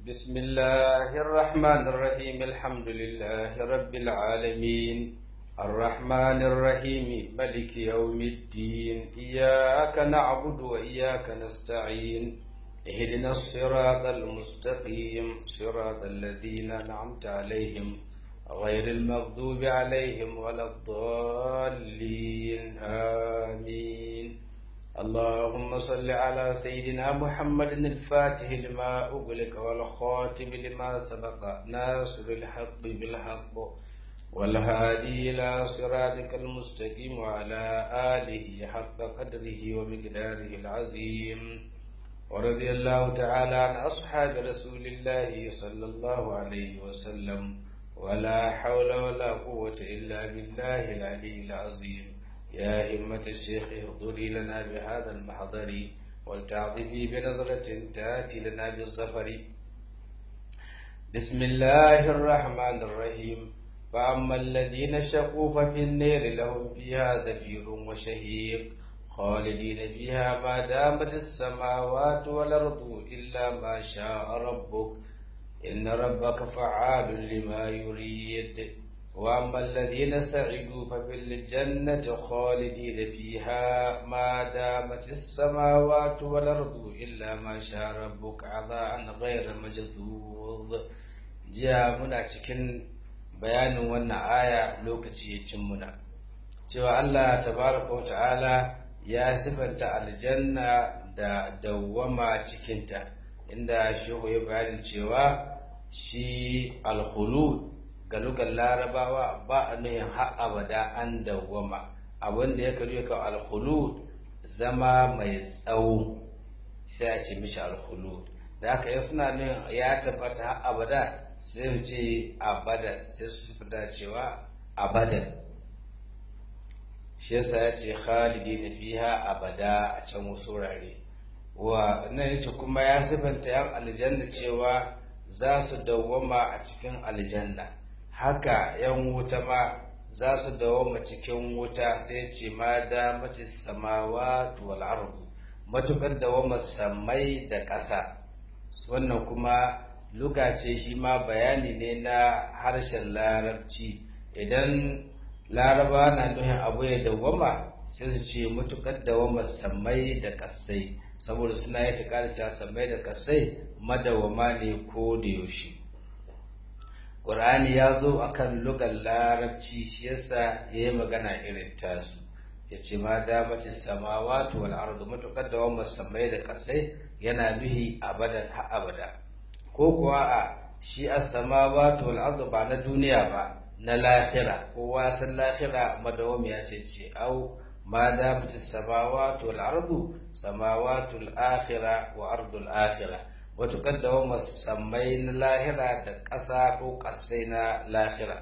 بسم الله الرحمن الرحيم الحمد لله رب العالمين الرحمن الرحيم ملك يوم الدين إياك نعبد وإياك نستعين اهدنا الصراط المستقيم صراط الذين أنعمت عليهم غير المغضوب عليهم ولا الضالين آمين اللهم صل على سيدنا محمد الفاتح لما أغلق والخاتم لما سبق ناصر الحق بالحق والهادي إلى صراطك المستقيم وعلى آله حق قدره ومقداره العظيم ورضي الله تعالى عن أصحاب رسول الله صلى الله عليه وسلم ولا حول ولا قوة إلا بالله العلي العظيم يا همة الشيخ اهضري لنا بهذا المحضر ولتعظمي بنظرة تأتي لنا بالظفر بسم الله الرحمن الرحيم فأما الذين شقوا ففي النير لهم فيها زفير وشهيق خالدين فيها ما دامت السماوات والأرض إلا ما شاء ربك إن ربك فعال لما يريد وأما الذين سعدوا ففي الجنة خالدين فيها ما دامت السماوات والأرض إلا ما شاء ربك عطاء غير مجذوذ جاء منا cikin bayanin wannan aya lokaci ya cin muna cewa Allah tabaraka ta'ala ya sifanta aljanna da dawwama cikinta inda shehu ya bayanin cewa shi alkhulud ga lugar larabawa ba a nuhin har abada an dawwama abinda ya karyo ka alkhulud zama mai tsawo sai a ce mishi alkhulud da haka ya suna nuhin ya tabbata har abada sai su ce abada sai su fita cewa abadan shi yasa ya ce khalidi na fiha abada a can wasu wurare wa nan yace kuma ya sifanta yan aljanna cewa za su dawwama a cikin aljanna haka yan wuta ma za su dawoma cikin wuta sai ce ma da mace samawa wal ardu matukar dawoma samai da ƙasa wannan kuma luga ce shi ma bayani ne na harshen larabci idan laraba na nuhin abu ya dawoma sai su ce matukar dawoma samai da ƙasai saboda suna yi ta samai da ƙasai madawama ne ko da yaushe Ƙur'ani ya zo a kan lugar larabci shi yasa ya yi magana irin tasu ya ce ma damace samawatu wal ardu matuƙar da wani samai da ƙasai yana nuhi abadan ha abada ko kuwa a shi a samawatu wal ardu ba na duniya ba na lahira kowa san lahira madawami ya ce ce au ma damace samawatu wal ardu samawatu al akhira wa ardu al akhira matuƙar da wa musammai na lahira da ƙasa ko ƙasai na lahira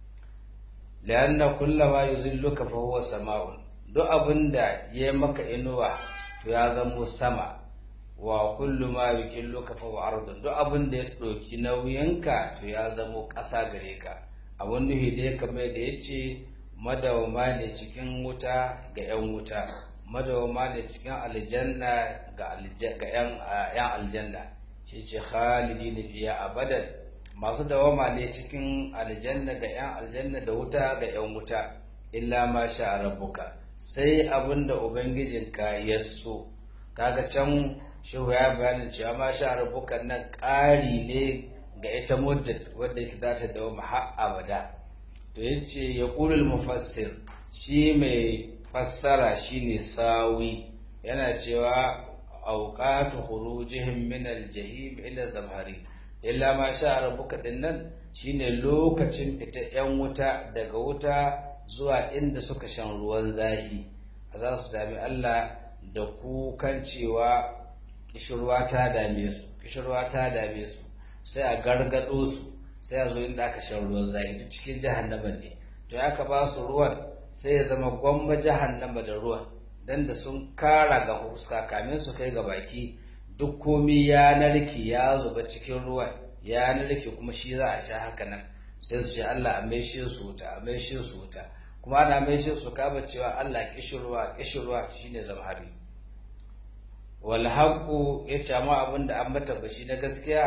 lianna kullama yuzilluka fa huwa sama'un duk abin da ya maka inuwa to ya zamo sama wa kullu ma yuqilluka fa huwa ardun duk abin da ya ɗauki nauyinka to ya zamo ƙasa gare ka abin nuhi da ya kamar da ya ce madawama ne cikin wuta ga 'yan wuta madawama ne cikin aljanna ga 'yan aljanna shi ce khalidi na fiya abadan masu dawama ne cikin aljanna ga 'yan aljanna da wuta ga 'yan wuta illa ma sha rabbuka sai abin da ubangijinka ya so kaga can shehu ya bayani cewa ma sha rabbuka nan ƙari ne ga ita muddat wadda za ta dawama har abada to yace ya qulul mufassir shi mai fassara shine sawi yana cewa auqatu khurujihim min al-jahim ila zamhari illa ma sha rabbuka dinnan shine lokacin fita yan wuta daga wuta zuwa inda suka shan ruwan zafi za su dami Allah da kukan cewa kishirwa ta dame su kishirwa ta dame su sai a gargado su sai a zo inda aka shan ruwan zafi duk cikin jahannama ne to ya ka ba su ruwan sai ya zama gwamma jahannama da ruwan dan da sun kara ga fuska kamin su kai ga baki duk komi ya narke ya zuba cikin ruwan ya narke kuma shi za a sha haka nan sai su ce Allah a maishe su wuta a maishe su wuta kuma ana maishe su kaba cewa Allah kishirwa kishirwa shine zamhari wal haqu yace amma abin da an mata bashi na gaskiya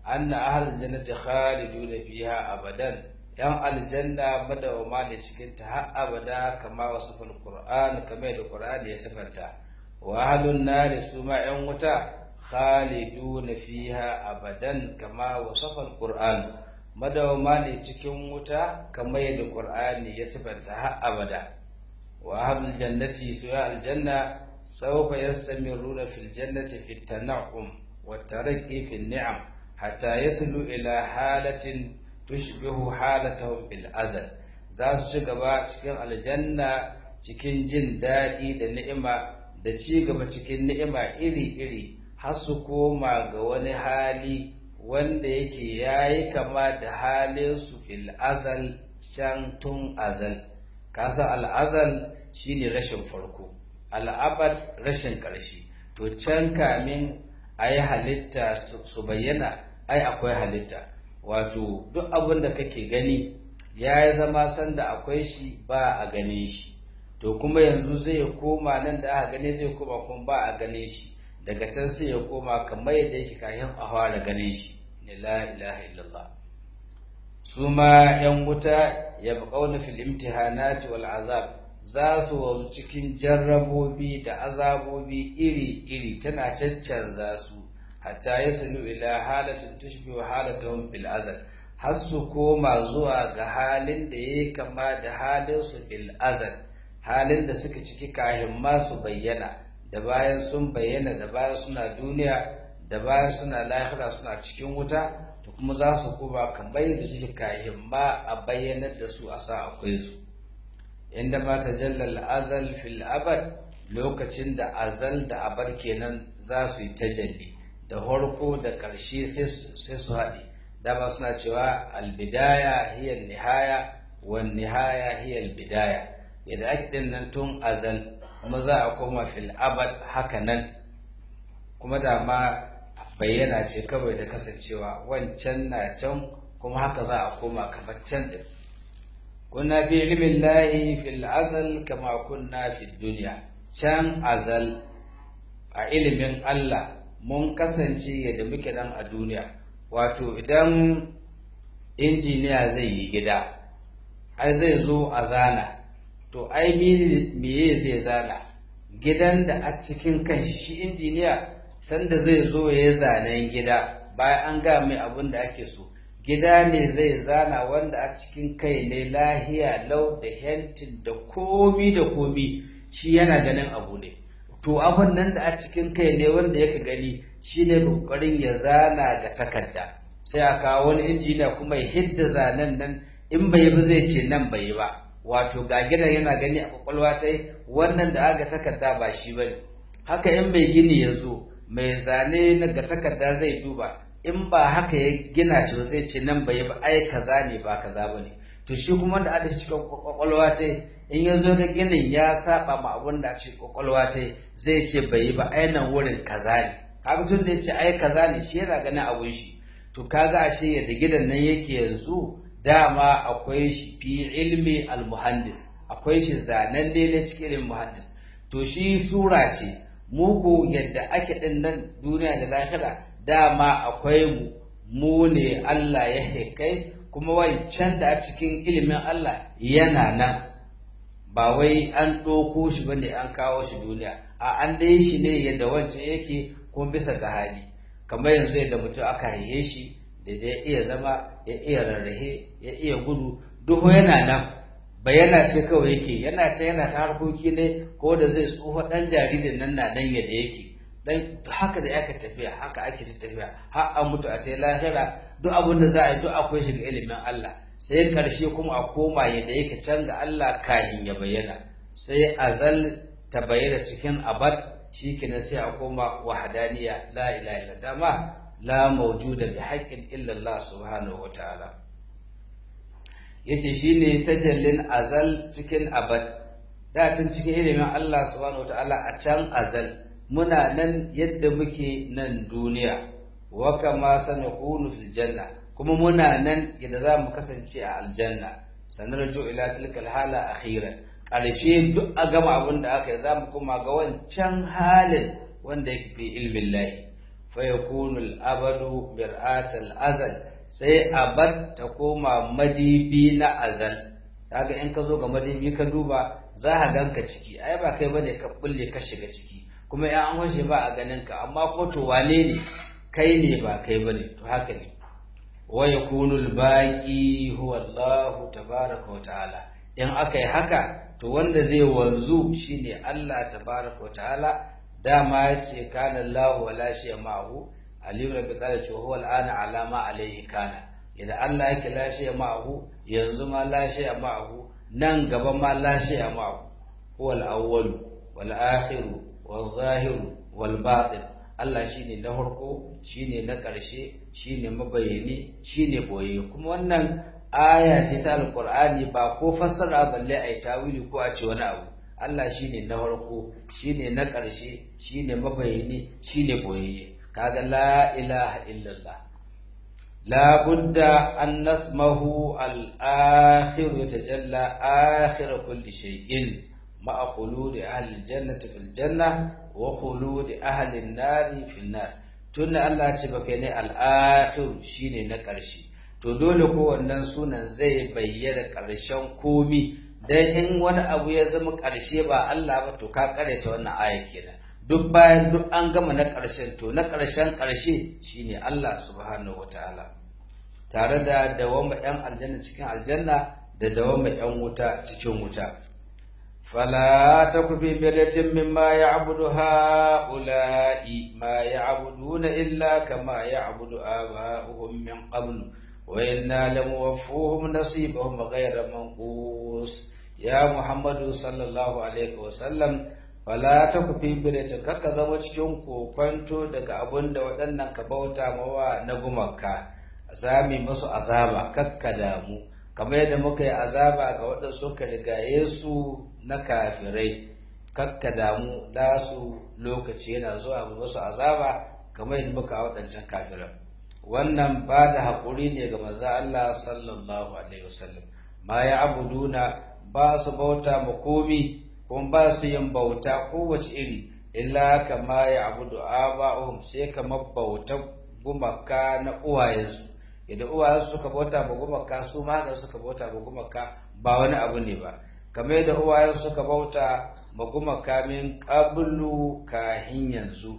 anna ahlul jannati khaliduna fiha abadan yan aljanna madawama ne cikin ta har abada kama wasafal qur'an kamar da qur'ani ya sifanta wa ahlun nar su ma yan wuta khaliduna fiha abadan kama wasafal qur'an madawama ne cikin wuta kamar da qur'ani ya sifanta har abada wa ahlul jannati su ya aljanna sawfa yastamiruna fil jannati fit tan'um wa tarqi fil ni'am hatta yaslu ila halatin tushbihu halatahum bil azal za su ci gaba cikin aljanna cikin jin daɗi da ni'ima da ci gaba cikin ni'ima iri-iri har su koma ga wani hali wanda yake yayi kama da halin su fil azal can tun azal kasa al'azal shine rashin farko al'abad rashin ƙarshe to can kamin a yi halitta su bayyana ai akwai halitta wato duk abin da kake gani ya yi zama sanda akwai shi ba a gane shi to kuma yanzu zai koma nan da aka gane zai koma kuma ba a gane shi daga can sai ya koma kamar yadda yake kayan a fara gane shi ne la ilaha illallah su ma yan wuta ya buƙauna fil imtihanati wal azab za su wasu cikin jarrabobi da azabobi iri-iri tana caccanza su hatta ya sulu ila halatin tushbihu halatahum fil azal har su koma zuwa ga halin da yayi kama da halin su fil azal halin da suka ciki kahin ma su bayyana da bayan sun bayyana da bayan suna duniya da bayan suna lahira suna cikin wuta to kuma za su koma kamar da suke kahin ma a bayyanar da su a sa akwai su inda ma tajallal azal fil abad lokacin da azal da abar kenan za su yi tajalli da farko da ƙarshe sai su haɗe dama suna cewa albidaya hiya nihaya wa nihaya hiya albidaya yadda ake din nan tun azal kuma za a koma fil abad haka nan kuma dama bayyana ce kawai da kasancewa wancan na can kuma haka za a koma kamar can din kunna fi ilmin lahi fil azal kama kunna fi duniya can azal a ilimin Allah mun kasance yadda muke dan a duniya wato idan injiniya zai yi gida ai zai zo a zana to ai meye zai zana gidan da a cikin kanshi shi injiniya sanda zai zo ya yi zanen gida bayan an ga mai abin da ake so gida ne zai zana wanda a cikin kai ne lahiya lau da hentin da komi da komi shi yana ganin abu ne to abin nan da a cikin kai ne wanda yaka gani shine kokarin ya zana ga takarda sai a kawo wani injiniya kuma ya hidda zanen nan in bai ba zai ce nan bai ba wato ga gidan yana gani a kwakwalwa ta wannan da aga takarda ba shi bane haka in mai gini ya zo mai zane na ga takarda zai duba in ba haka ya gina shi ba zai ce nan bai ba ai kaza ne ba kaza bane to shi kuma da ada cikin kwakwalwa ta in ya zo ga ginin ya saba ma abun da ce kwakwalwa ta zai ce bai yi ba ai nan wurin kaza ne kaga tun da yace ai kaza ne shi yana ganin abun shi to kaga ashe yadda gidan nan yake yanzu dama akwai shi fi ilmi al-muhandis akwai shi zanen ne cikin ilimin muhandis to shi sura ce muku yadda ake din nan duniya da lahira dama akwai mu mu ne Allah ya hekai kuma wancan da a cikin ilimin Allah yana nan ba wai an ɗauko shi ba ne an kawo shi duniya a an dai shi ne yadda wancan yake kuma bisa ga hali kamar yanzu yadda mutum aka haihe shi da ya iya zama ya iya rarrahe ya iya gudu duk yana nan bayana ce kawai yake yana ce yana ta harkoki ne ko da zai tsufa ɗan jaririn nan na nan yadda yake dan haka da aka tafiya haka ake ta tafiya har an mutu a ta lahira duk abin da za a yi duk akwai shi ga ilimin Allah sai karshe kuma a koma yadda yake can ga Allah kahin ya bayyana sai azal ta bayyana cikin abad shikenan sai a koma wahadaniya la ilaha illa dama la mawjuda bi haqqin illa Allah subhanahu wataala yace shine tajallin azal cikin abad da tun cikin ilimin Allah subhanahu wataala a can azal muna nan yadda muke nan duniya wa kama sanakunu fil janna kuma muna nan yadda za mu kasance a aljanna sanarju ila tilkal hala akhiran ƙarshe duk a gama abin da aka yi za mu kuma ga wancan halin wanda yake fi ilmin lahi fa yakunu al-abadu mir'atal azal sai abad ta koma madibi na azal kaga in ka zo ga madibi ka duba za ka ganka ciki ai ba kai bane ka bulle ka shiga ciki kuma ya an washe ba a ganin ka amma ko to wane ne kai ne ba kai bane to haka ne wa yakunu al-baqi huwa Allah tabaaraka wa ta'ala in aka yi haka to wanda zai wanzu shine Allah tabaaraka wa ta'ala dama yace kana Allah wala shay'a ma'ahu aliyu da bitsala ce huwa al'ana alama alaihi kana idan Allah yake lashe ma'ahu yanzu ma lashe ma'ahu nan gaba ma lashe ma'ahu huwa al-awwal wal akhir wal zahir wal batin Allah shine na farko shine na ƙarshe shine mabayani shine boye kuma wannan aya ce ta alqur'ani ba ko fassara balle ai tawili ko a ce wani abu Allah shine na farko shine na ƙarshe shine mabayani shine boye kaga la ilaha illallah la budda an nasmahu al-akhir yatajalla akhir kulli shay'in ma'a khuludi ahli al-jannati fil janna wa khuludi ahli an-nari fil nar tunda Allah ce baka ne al-akhir shine na ƙarshe to dole ko wannan sunan zai bayyana ƙarshen komi dan in wani abu ya zama ƙarshe ba Allah ba to ka karanta wannan aya kenan duk bayan duk an gama na ƙarshen to na ƙarshen ƙarshe shine Allah subhanahu wataala tare da dawama ƴan aljanna cikin aljanna da dawama ƴan wuta cikin wuta fala taku fi bidatin mimma ya'budu ha'ula'i ma ya'buduna illa kama ya'budu aba'uhum min qablu wa inna lamuwaffuhum nasibahum ghayra manqus ya muhammadu sallallahu alaihi wa sallam fala ta ku fi bidatin kakka zama cikin kokwanto daga abin da waɗannan ka bauta mawa na gumaka zami musu azaba kakka damu kamar yadda muka yi azaba ga waɗanda suka rigaye su na kafirai kakka damu da su lokaci yana zuwa mu musu azaba kamar yadda muka waɗancan kafiran wannan ba da haƙuri ne ga maza Allah sallallahu alaihi wasallam ma ya abuduna ba su bauta ma komi kuma ba su yin bauta kowace iri illa kama ya abudu aba'uhum sai kamar bauta gumaka na uwayensu idan uwayensu suka bauta ma gumaka su ma haka suka bauta ma gumaka ba wani abu ne ba kamar yadda uwayensu suka bauta ma gumaka min qablu kahin yanzu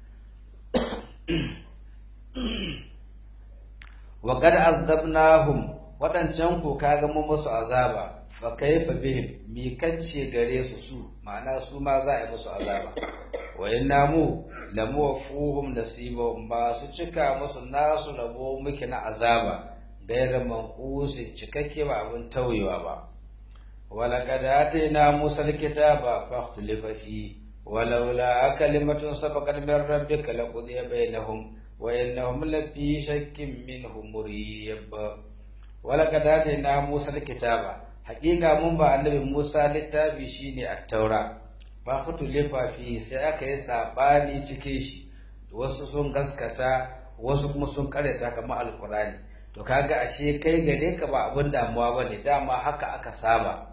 wa qad azabnahum wadancan ku kaga mu musu azaba fa kaifa bihim mi kacce gare su su ma'ana su ma za a yi musu azaba wa inna mu lamu wafuhum nasibahum ba su cika musu nasu rabo muke na azaba gairar manqusi cikakke ba abin tauyewa ba wala qad atayna musa alkitaba fakhtulifa fi walaula kalimatun sabaqat min rabbika laqudiya bainahum wa innahum lafi shakkin minhu murib wala qad atayna musa alkitaba haƙiƙa mun ba annabi Musa littafi shine at-taura fa khutu lifafi sai aka yi sabani cikin shi wasu sun gaskata wasu kuma sun karyata kamar alqurani to kaga ashe kai gare ka ba abin damuwa bane dama haka aka saba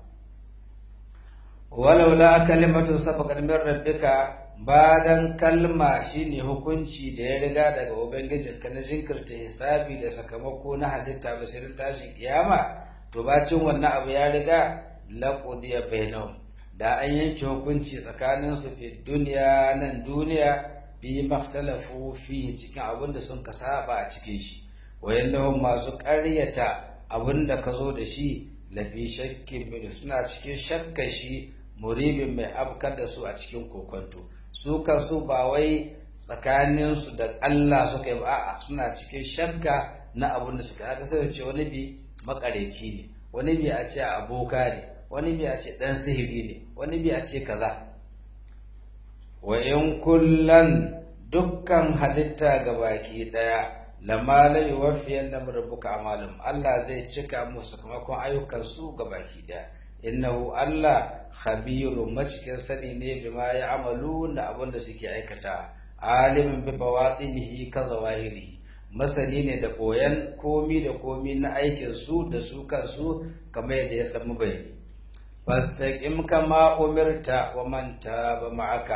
walaula kalimatu sabaqat min rabbika badan kalma shine hukunci da ya riga daga ubangijinka na jinkirta hisabi da sakamako na halitta basirin tashin kiyama to bacin wannan abu ya riga laqudiya bainahum da an yanke hukunci tsakanin su fi duniya nan duniya bi mahtalafu fi cikin abin da sun kasaba a cikin shi wayannahum masu ƙaryata abin da ka zo da shi lafi shakkin min suna cikin shakka shi muribin mai afkar da su a cikin kokonto su kansu ba wai tsakaninsu da Allah suka yi ba a'a suna cikin shakka na abin da suka haka sai ce wani bi makareci ne wani bi a ce aboka ne wani bi a ce dan sihiri ne wani bi a ce kaza wa in kullan dukkan halitta ga baki daya lamma la yuwaffiyan lam rabbuka amalum Allah zai cika musu sakamakon ayyukan su ga baki daya innahu Allah khabirun macikin sani ne bima ya amalu da abin da suke aikata alimin bi bawatinihi ka zawahirihi masani ne da koyan komi da komi na aikin su da su kansu kamar yadda ya samu bayani fastaqim kama umirta wa man taba ma'aka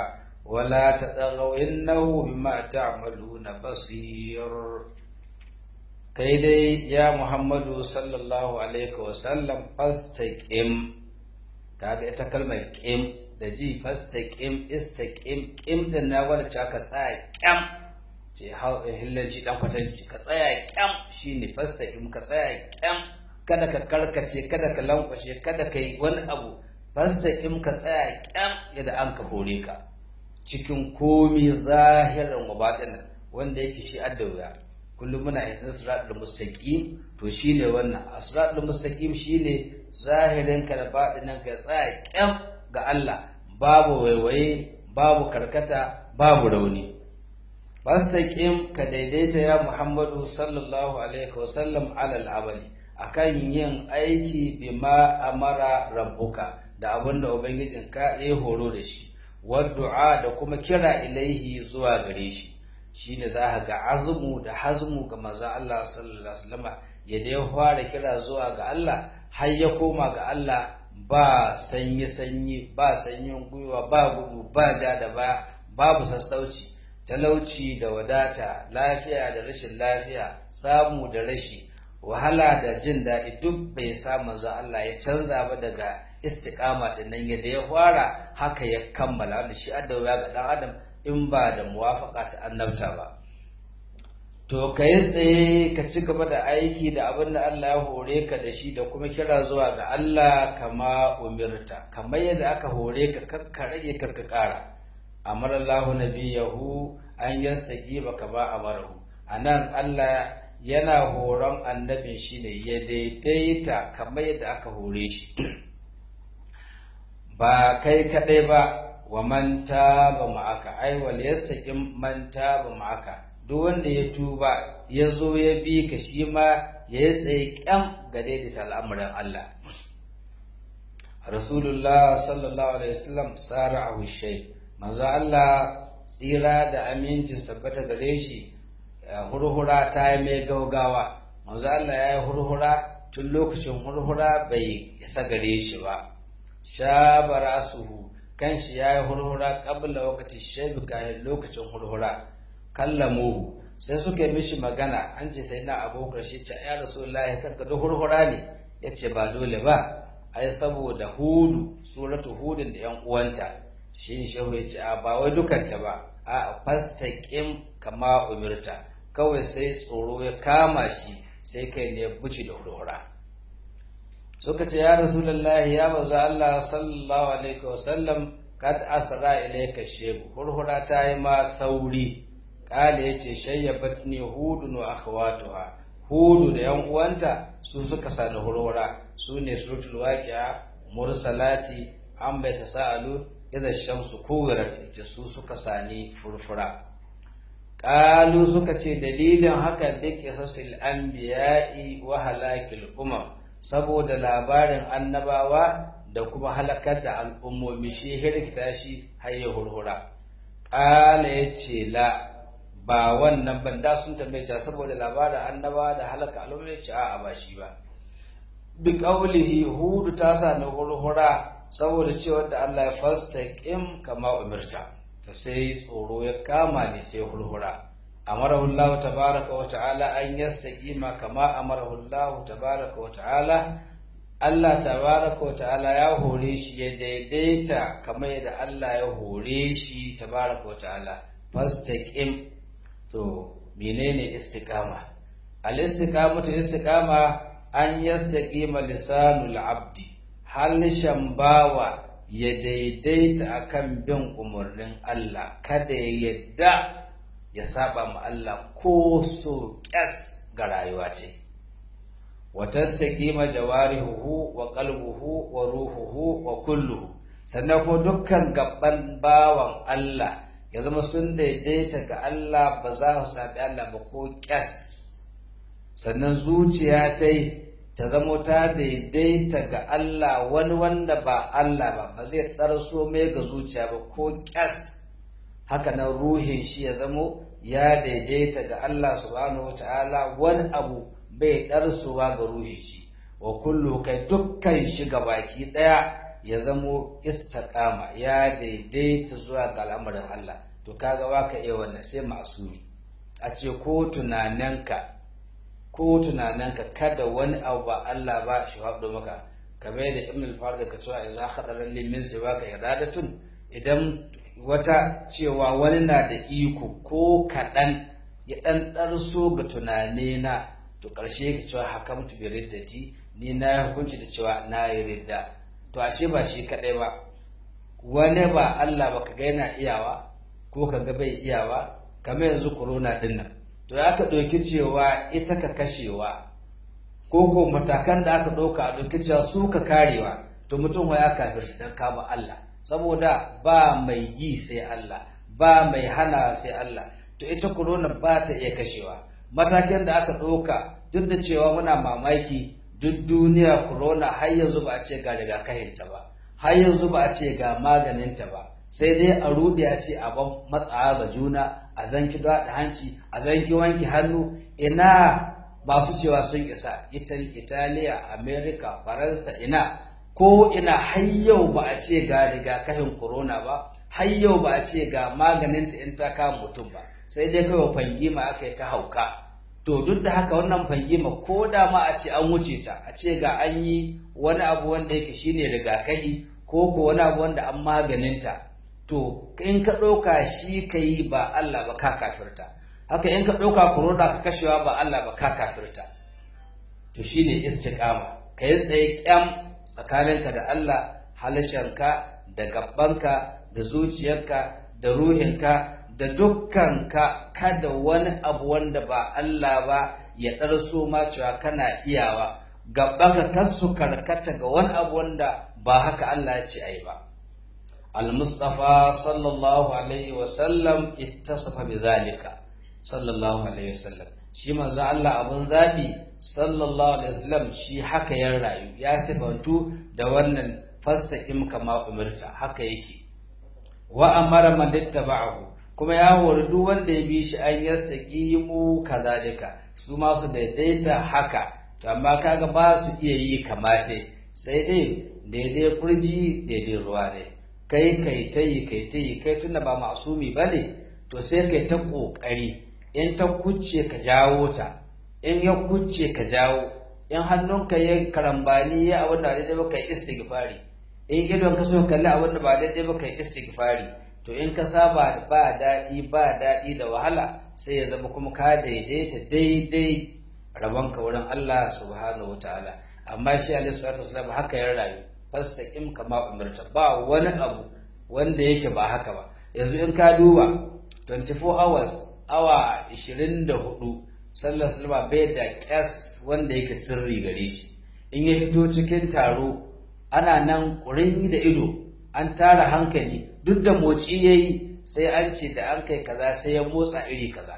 ولا تطغوا إنه بما تعملون بصير kai dai ya Muhammadu sallallahu alaihi wasallam fastaqim kaga ita kalmar qim da ji fastaqim istaqim qim din na wanda ce aka tsaya kyam ce hillanci dan kwatanci ka tsaya kyam shine fastaqim ka tsaya kyam kada ka karkace kada ka lankwashe kada ka yi wani abu fastaqim ka tsaya kyam yadda an ka hore ka cikin komi zahirin wa batinan wanda yake shi adda kullum muna yin siratul mustaqim to shine wannan siratul mustaqim shine zahirin ka da batinin ka tsaya kyam ga Allah babu waiwaye babu karkata babu rauni fastaqim ka daidaita ya Muhammadu sallallahu alaihi wasallam alal amali akan yin aiki bima amara rabbuka da abinda ubangijinka ya horo da shi waddu'a da kuma kira ilaihi zuwa gare shi shine za ga azmu da hazmu ga manzon Allah sallallahu alaihi wasallam yadda ya fara kira zuwa ga Allah har ya koma ga Allah ba sanyi sanyi ba sanyin gwiwa ba gudu ba ja da ba babu sassauci talauci da wadata lafiya da rashin lafiya samu da rashi wahala da jin daɗi duk bai sa manzon Allah ya canza ba daga istiqama din nan yadda ya fara haka ya kammala wanda shi addawa ga dan adam in ba da muwafaka ta annabta ba to ka yi tsaye ka ci gaba da aiki da abin da Allah ya hore ka da shi da kuma kira zuwa ga Allah kama umirta kamar yadda aka hore ka kakka rage kakka ƙara amar Allah nabiyahu an yastaki ba kama amarahu anan Allah yana horon annabin shi ne ya daidaita kamar yadda aka hore shi ba kai kaɗai ba wa man taba ma'aka ai wal yastaqim man taba ma'aka duk wanda ya tuba ya zo ya bi ka shi ma ya yi tsaye kyam ga daidaita al'amuran Allah Rasulullah sallallahu alaihi wasallam sara'ahu shay manzo Allah tsira da amincin tabbata gare shi hurhura ta yi mai gaugawa manzo Allah ya yi hurhura tun lokacin hurhura bai isa gare shi ba shabara suhu kanshi ya yi hurhura ƙabla wakati shaibu kayan lokacin hurhura kallamuhu sai suka yi mishi magana an ce sai na abokar shi ce ya rasulullahi kanka duk hurhura ne ya ce ba dole ba ai saboda hudu suratu hudun da yan uwanta shi ne shehu ya ce a ba wai dukanta ba a fastaqim kama umirta kawai sai tsoro ya kama shi sai kai ne ya buci da hurhura suka ce ya rasulullahi ya baza Allah sallallahu alaihi wasallam kad asra ilayka shebu hurhura ta yi ma sauri kale yace shayyabatni hudun wa akhawatuha hudu da yan uwanta su suka sani hurhura su ne suratul waqi'a mursalati an bai tasaalu idza shamsu kuwirat ita su suka sani furfura qalu suka ce dalilin haka bi qisasil anbiya'i wa halakil umam saboda labarin annabawa da kuma halakar da al'ummomi shi hirkita shi hayya hurhura ƙala ya ce la ba wannan ban da sun tambaye saboda labarin annabawa da halaka al'ummomi ya ce a'a ba shi ba bi qawlihi hudu ta sa na hurhura saboda cewa da Allah ya fastaqim kama umirta ta sai tsoro ya kama ni sai hurhura amarahu Allah tabaraka wa ta'ala an yastaqima kama amarahu Allah tabaraka wa ta'ala Allah tabaraka wa ta'ala ya hore shi ya daidaita kamar yadda Allah ya hore shi tabaraka wa ta'ala fastaqim to menene istiqama al istiqamatu istiqama an yastaqima lisanul abdi halishan bawa ya daidaita akan bin umarnin Allah kada ya yadda ya saba ma Allah ko so ƙyas ga rayuwa ta wa tastaqima jawarihuhu wa qalbuhu wa ruhuhu wa kulluhu sannan ko dukkan gaban bawan Allah ya zama sun daidaita ga Allah ba za su sabi Allah ba ko ƙyas sannan zuciya ta ta zamo ta daidaita ga Allah wani wanda ba Allah ba ba zai ɗarso mai ga zuciya ba ko ƙyas haka nan ruhin shi ya zamo ya daidaita ga Allah subhanahu wata'ala wani abu bai ɗarsuwa ga ruhin shi wa kullu kai dukkan shi ga baki ɗaya ya zamo istiqama ya daidaita zuwa ga al'amarin Allah to kaga waka iya wannan sai masumi a ce ko tunaninka ko tunaninka kada wani abu ba Allah ba shi haɗo maka kamar yadda ibn al-farid ka cewa idza khadara li min siwaka iradatun idan wata cewa wani na da iko ko kaɗan ya ɗan ɗarso ga tunane na to ƙarshe ka cewa hakamtu bi riddati ni na yi hukunci da cewa na yi ridda to ashe ba shi kaɗai ba wani ba Allah ba ka ga yana iyawa ko ka ga bai iyawa kamar yanzu corona ɗin nan to ya ka ɗauki cewa ita ka kashewa ko ko matakan da aka ɗauka a ɗauki cewa su ka karewa to mutum ya kafirci don kama Allah saboda ba mai yi sai Allah ba mai hana sai Allah to ita corona ba ta iya kashewa matakin da aka ɗauka duk da cewa muna mamaki duk duniya corona har yanzu ba a ce ga rigakafinta ba har yanzu ba a ce ga maganinta ba sai dai a rude a ce a ban matsawa ga juna a zanki da hanci a zanki wanki hannu ina masu cewa sun isa italiya america faransa ina ko ina har yau ba a ce ga rigakafin corona ba har yau ba a ce ga maganinta in ta kama mutum ba sai dai kawai fangima aka yi ta hauka to duk da haka wannan fangima ko da ma a ce an wuce ta a ce ga an yi wani abu wanda yake shine rigakafi ko ko wani abu wanda an maganinta to in ka ɗauka shi ka yi ba Allah ba ka kafirta haka in ka ɗauka corona ka kashewa ba Allah ba ka kafirta to shine istiqama ka yi tsaye kyam tsakaninka da Allah halashanka da gabbanka da zuciyarka da ruhinka da dukkanka kada wani abu wanda ba Allah ba ya ɗarso ma cewa kana iyawa gabbanka kar su karkata ga wani abu wanda ba haka Allah ya ce ai ba المصطفى صلى الله عليه وسلم اتصف بذلك صلى الله عليه وسلم shi manzo Allah abun zabi sallallahu alaihi wasallam shi haka ya rayu ya sifantu da wannan fastaqim kama umirta haka yake wa amara man ittaba'ahu kuma ya hori duk wanda ya bi shi an yastaqimu kazalika su ma su daidaita haka to amma kaga ba su iya yi kamate sai dai daidai furji daidai ruwa ne kai kai ta yi kai ta yi kai tunda ba masumi ba ne to sai kai ta ƙoƙari in ta kucce ka jawo ta in ya kucce ka jawo in hannunka ya karambani ya abin da daidai ba kai istighfari in idon ka so kalli abin da ba daidai ba kai istighfari to in ka saba ba daɗi ba daɗi da wahala sai ya zama kuma ka daidaita daidai rabonka wurin Allah subhanahu wataala amma shi alaihi salatu wasallam haka ya rayu fastaqim kama umirta ba wani abu wanda yake ba haka ba yanzu in ka duba 24 hours awa 24 sallar salma bai da kyas wanda yake sirri gare shi in ya fito cikin taro ana nan ƙurin da ido an tara hankali duk da motsi yayi sai an ce da an kai kaza sai ya motsa iri kaza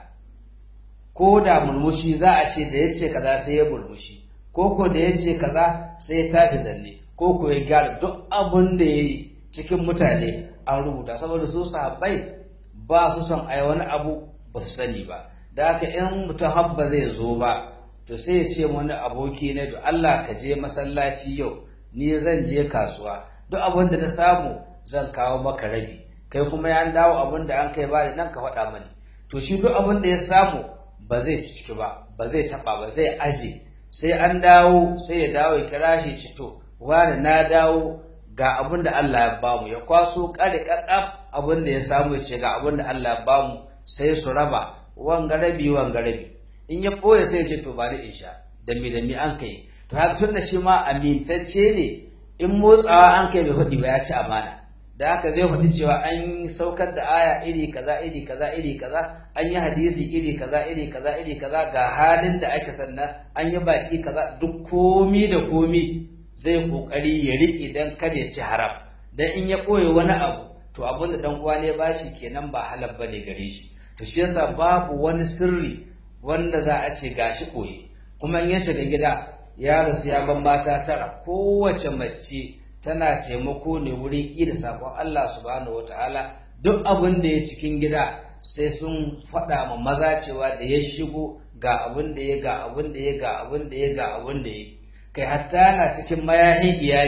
ko da murmushi za a ce da ya ce kaza sai ya murmushi ko ko da ya ce kaza sai ya tashi zalle ko ko ya gyara duk abin da ya yi cikin mutane an rubuta saboda su sahabbai ba su son a wani abu ba su sani ba da haka in mutum habba zai zo ba to sai ya ce wani aboki na da Allah ka je masallaci yau ni zan je kasuwa duk abin da na samu zan kawo maka rabi kai kuma ya dawo abin da an kai ba nan ka faɗa mani to shi duk abin da ya samu ba zai ci ciki ba ba zai taɓa ba zai aje sai an dawo sai ya dawo ya kira shi cito wani na dawo ga abin da Allah ya bamu ya kwaso kare kakaf abin da ya samu ya ce ga abin da Allah ya bamu sai su raba wanga rabi wanga rabi in ya boye sai ya ce to bari in sha da mi da mi an kai to haka tun da shi ma amintacce ne in motsawa an kai bai hudi ba ya ci amana da haka zai faɗi cewa an saukar da aya iri kaza iri kaza iri kaza an yi hadisi iri kaza iri kaza iri kaza ga halin da ake sannan an yi baki kaza duk komi da komi zai kokari ya riƙe dan kada ya ci haram dan in ya koye wani abu to abin da dan uwa ne bashi kenan ba halal bane gare shi to shi yasa babu wani sirri wanda za a ce gashi koyi kuma in ya shiga gida ya rasu ya ban mata tara kowace mace tana taimako ne wurin ida sakon Allah subhanahu wataala duk abin da ya cikin gida sai sun faɗa ma maza cewa da ya shigo ga abin da ya ga abin da ya ga abin da ya ga abin da ya kai hatta na cikin mayahin iyali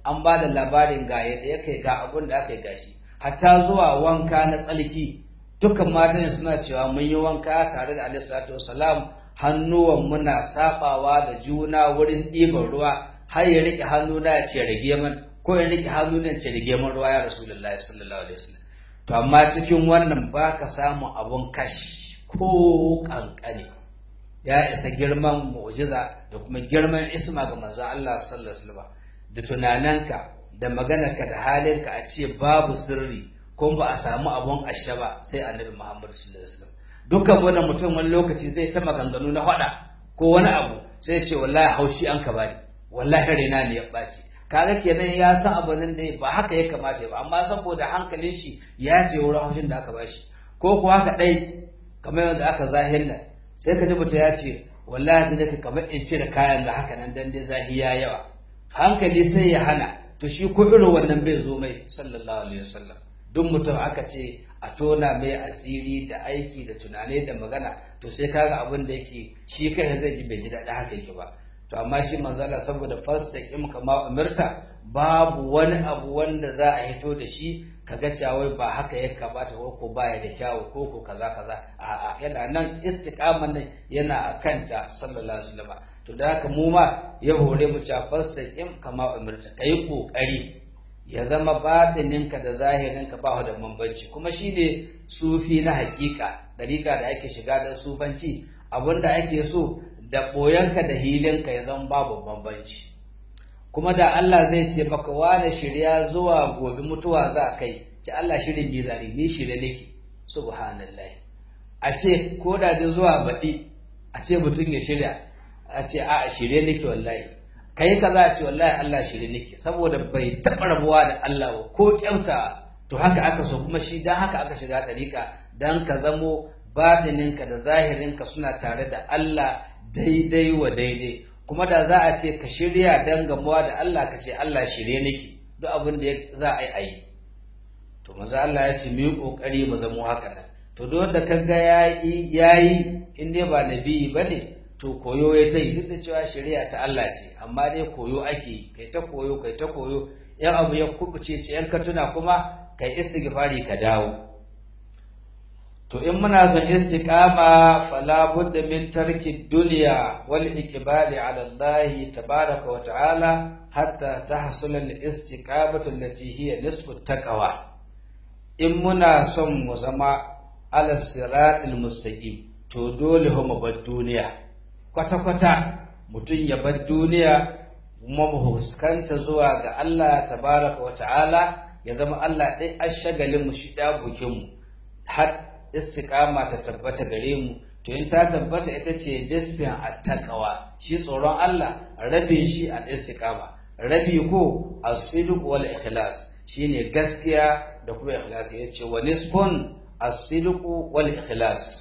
an ba da labarin ga yadda ya kai ga abun da aka yi gashi hatta zuwa wanka na tsalki dukkan matan suna cewa mun yi wanka tare da alaihi salatu wasalam hannuwan muna sabawa da juna wurin ɗiban ruwa har ya riƙe hannu na ya ce rage man ko ya riƙe hannu na ya ce rage man ruwa ya rasulullahi sallallahu alaihi wasallam to amma cikin wannan ba ka samu abun kashi ko kankane ya isa girman mu'jiza da kuma girman isma ga manzo Allah sallallahu alaihi wasallam da tunananka da maganarka da halinka a ce babu sirri ko ba a samu abun ashe ba sai annabi Muhammad sallallahu alaihi wasallam dukkan wani mutum wani lokaci zai ta maganganu na faɗa ko wani abu sai ya ce wallahi haushi an ka bani wallahi raina ne ya ɓaci kaga kenan ya san abu nan da ba haka ya kamata ba amma saboda hankalin shi ya je wurin haushin da aka bashi ko kuwa haka dai kamar yadda aka zahir nan sai ka ji mutum ya ce wallahi sai dai kamar in cire kayan da haka nan dan dai zahi ya yawa hankali sai ya hana to shi ko irin wannan bai zo mai sallallahu alaihi wasallam duk mutum aka ce a tona mai asiri da aiki da tunani da magana to sai kaga abin da yake shi kai zai ji bai ji daɗi haka yake ba to amma shi manzala saboda fastaqim kama umirta babu wani abu wanda za a hito da shi kaga cewa ba haka ya kamata ko ko baya da kyawu ko ko kaza kaza a'a yana nan istiqaman nan yana akanta sallallahu alaihi wasallam to da haka mu ma ya hore mu cewa fastaqim kama umirta kai kokari ya zama batininka da zahirinka ba da bambanci kuma shine sufi na hakika dariƙa da ake shiga da sufanci abinda ake so da ɓoyanka da hilinka ya zama babu bambanci kuma da Allah zai ce maka wane shirya zuwa gobe mutuwa za a kai ce Allah shirin bizari ni shirye nake subhanallah a ce ko da da zuwa baɗi a ce mutum ya shirya a ce a shirye nake wallahi kai ka za a ce wallahi Allah shirye nake saboda bai taɓa rabuwa da Allah ba ko kyauta to haka aka so kuma shi dan haka aka shiga ɗariƙa dan ka zamo batininka da zahirinka suna tare da Allah daidai wa daidai kuma da za a ce ka shirya don gamuwa da Allah ka ce Allah shirye nake duk abin da za a yi a yi to maza Allah ya ce mu yi kokari mu zamo haka nan to duk da kaga yayi yayi in dai ba nabi bane to koyo ya ta yi duk da cewa shari'a ta Allah ce amma dai koyo ake kai ta koyo kai ta koyo yan abu ya kubuce ce yan ka tuna kuma kai istighfari ka dawo to in muna son istiqama fala budda min tarki dunya wal iqbali ala Allah tabaraka wa ta'ala hatta tahsul al istiqamatu allati hiya nisfu taqwa in muna son mu zama ala siratil mustaqim to dole mu bar duniya kwata kwata mutum ya bar duniya kuma mu huskanta zuwa ga Allah tabaraka wa ta'ala ya zama Allah ɗai ashagalin mu shi da bukin mu har istiqama ta tabbata gare mu to in ta tabbata ita ce disfin attaqwa shi tsoron Allah rabin shi al istiqama rabi ko as-sidq wal ikhlas shine gaskiya da kuma ikhlas yace wa nisfun as-sidq wal ikhlas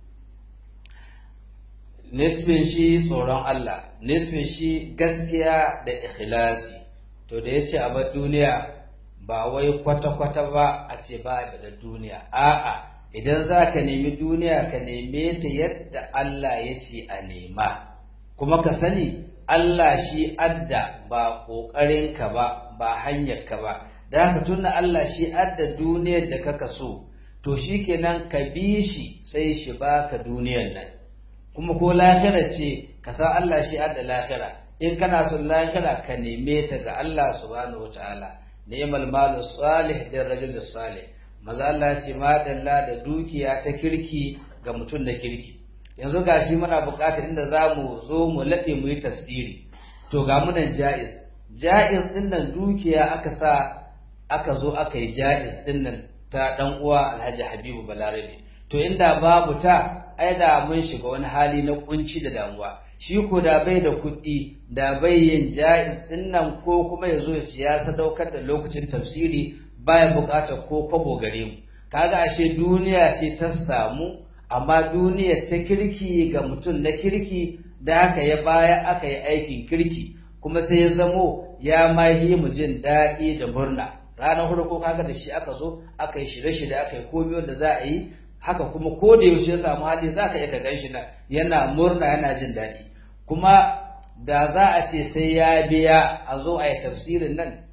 nisfin shi tsoron Allah nisfin shi gaskiya da ikhlasi to da yace a bar duniya ba wai kwata-kwata ba a ce ba da duniya a'a idan za ka nemi duniya ka neme ta yadda Allah ya ce a nema kuma ka sani Allah shi adda ba ƙoƙarinka ba ba hanyarka ba da haka tunda Allah shi adda duniyar da kaka so to shi kenan ka bi shi sai shi baka duniyar nan kuma ko lahira ce ka san Allah shi adda lahira in kana son lahira ka neme ta ga Allah subhanahu wataala ni'mal malu salih da rajul salih maza Allah ce madalla da dukiya ta kirki ga mutum da kirki yanzu gashi muna buƙatar inda za mu zo mu laɗe mu yi tafsiri to ga munan ja'iz ja'iz ɗin nan dukiya aka sa aka zo aka yi ja'iz ɗin nan ta ɗan uwa alhaji habibu balarabe to inda babu ta ai da mun shiga wani hali na kunci da damuwa shi ko da bai da kuɗi da bai yin ja'iz ɗin nan ko kuma ya zo ya sadaukar da lokacin tafsiri baya buƙatar ko kwabo gare mu kaga ashe duniya ce ta samu amma duniyar ta kirki ga mutum na kirki da aka ya baya aka yi aikin kirki kuma sai ya zamo ya ma yi mu jin daɗi da murna ranar farko kaga da shi aka zo aka yi shirye-shirye aka yi komai wanda za a yi haka kuma ko da yaushe ya samu hali za ka iya ka gan shi na yana murna yana jin daɗi kuma da za a ce sai ya biya a zo a yi tafsirin nan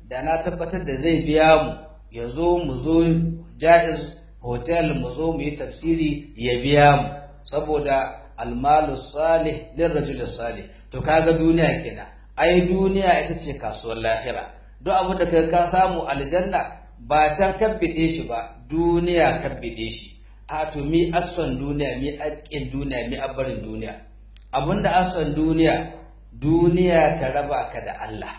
da na tabbatar da zai biya mu ya zo mu zo jaiz hotel mu zo mu yi tafsiri ya biya mu saboda almalu salih lirrajul salih to kaga duniya kenan ai duniya ita ce kasuwar lahira duk abin da kai ka samu aljanna ba can kabbide shi ba duniya kabbide shi a to mi asson duniya mi aƙin duniya mi abarin duniya abinda asson duniya duniya ta raba ka da Allah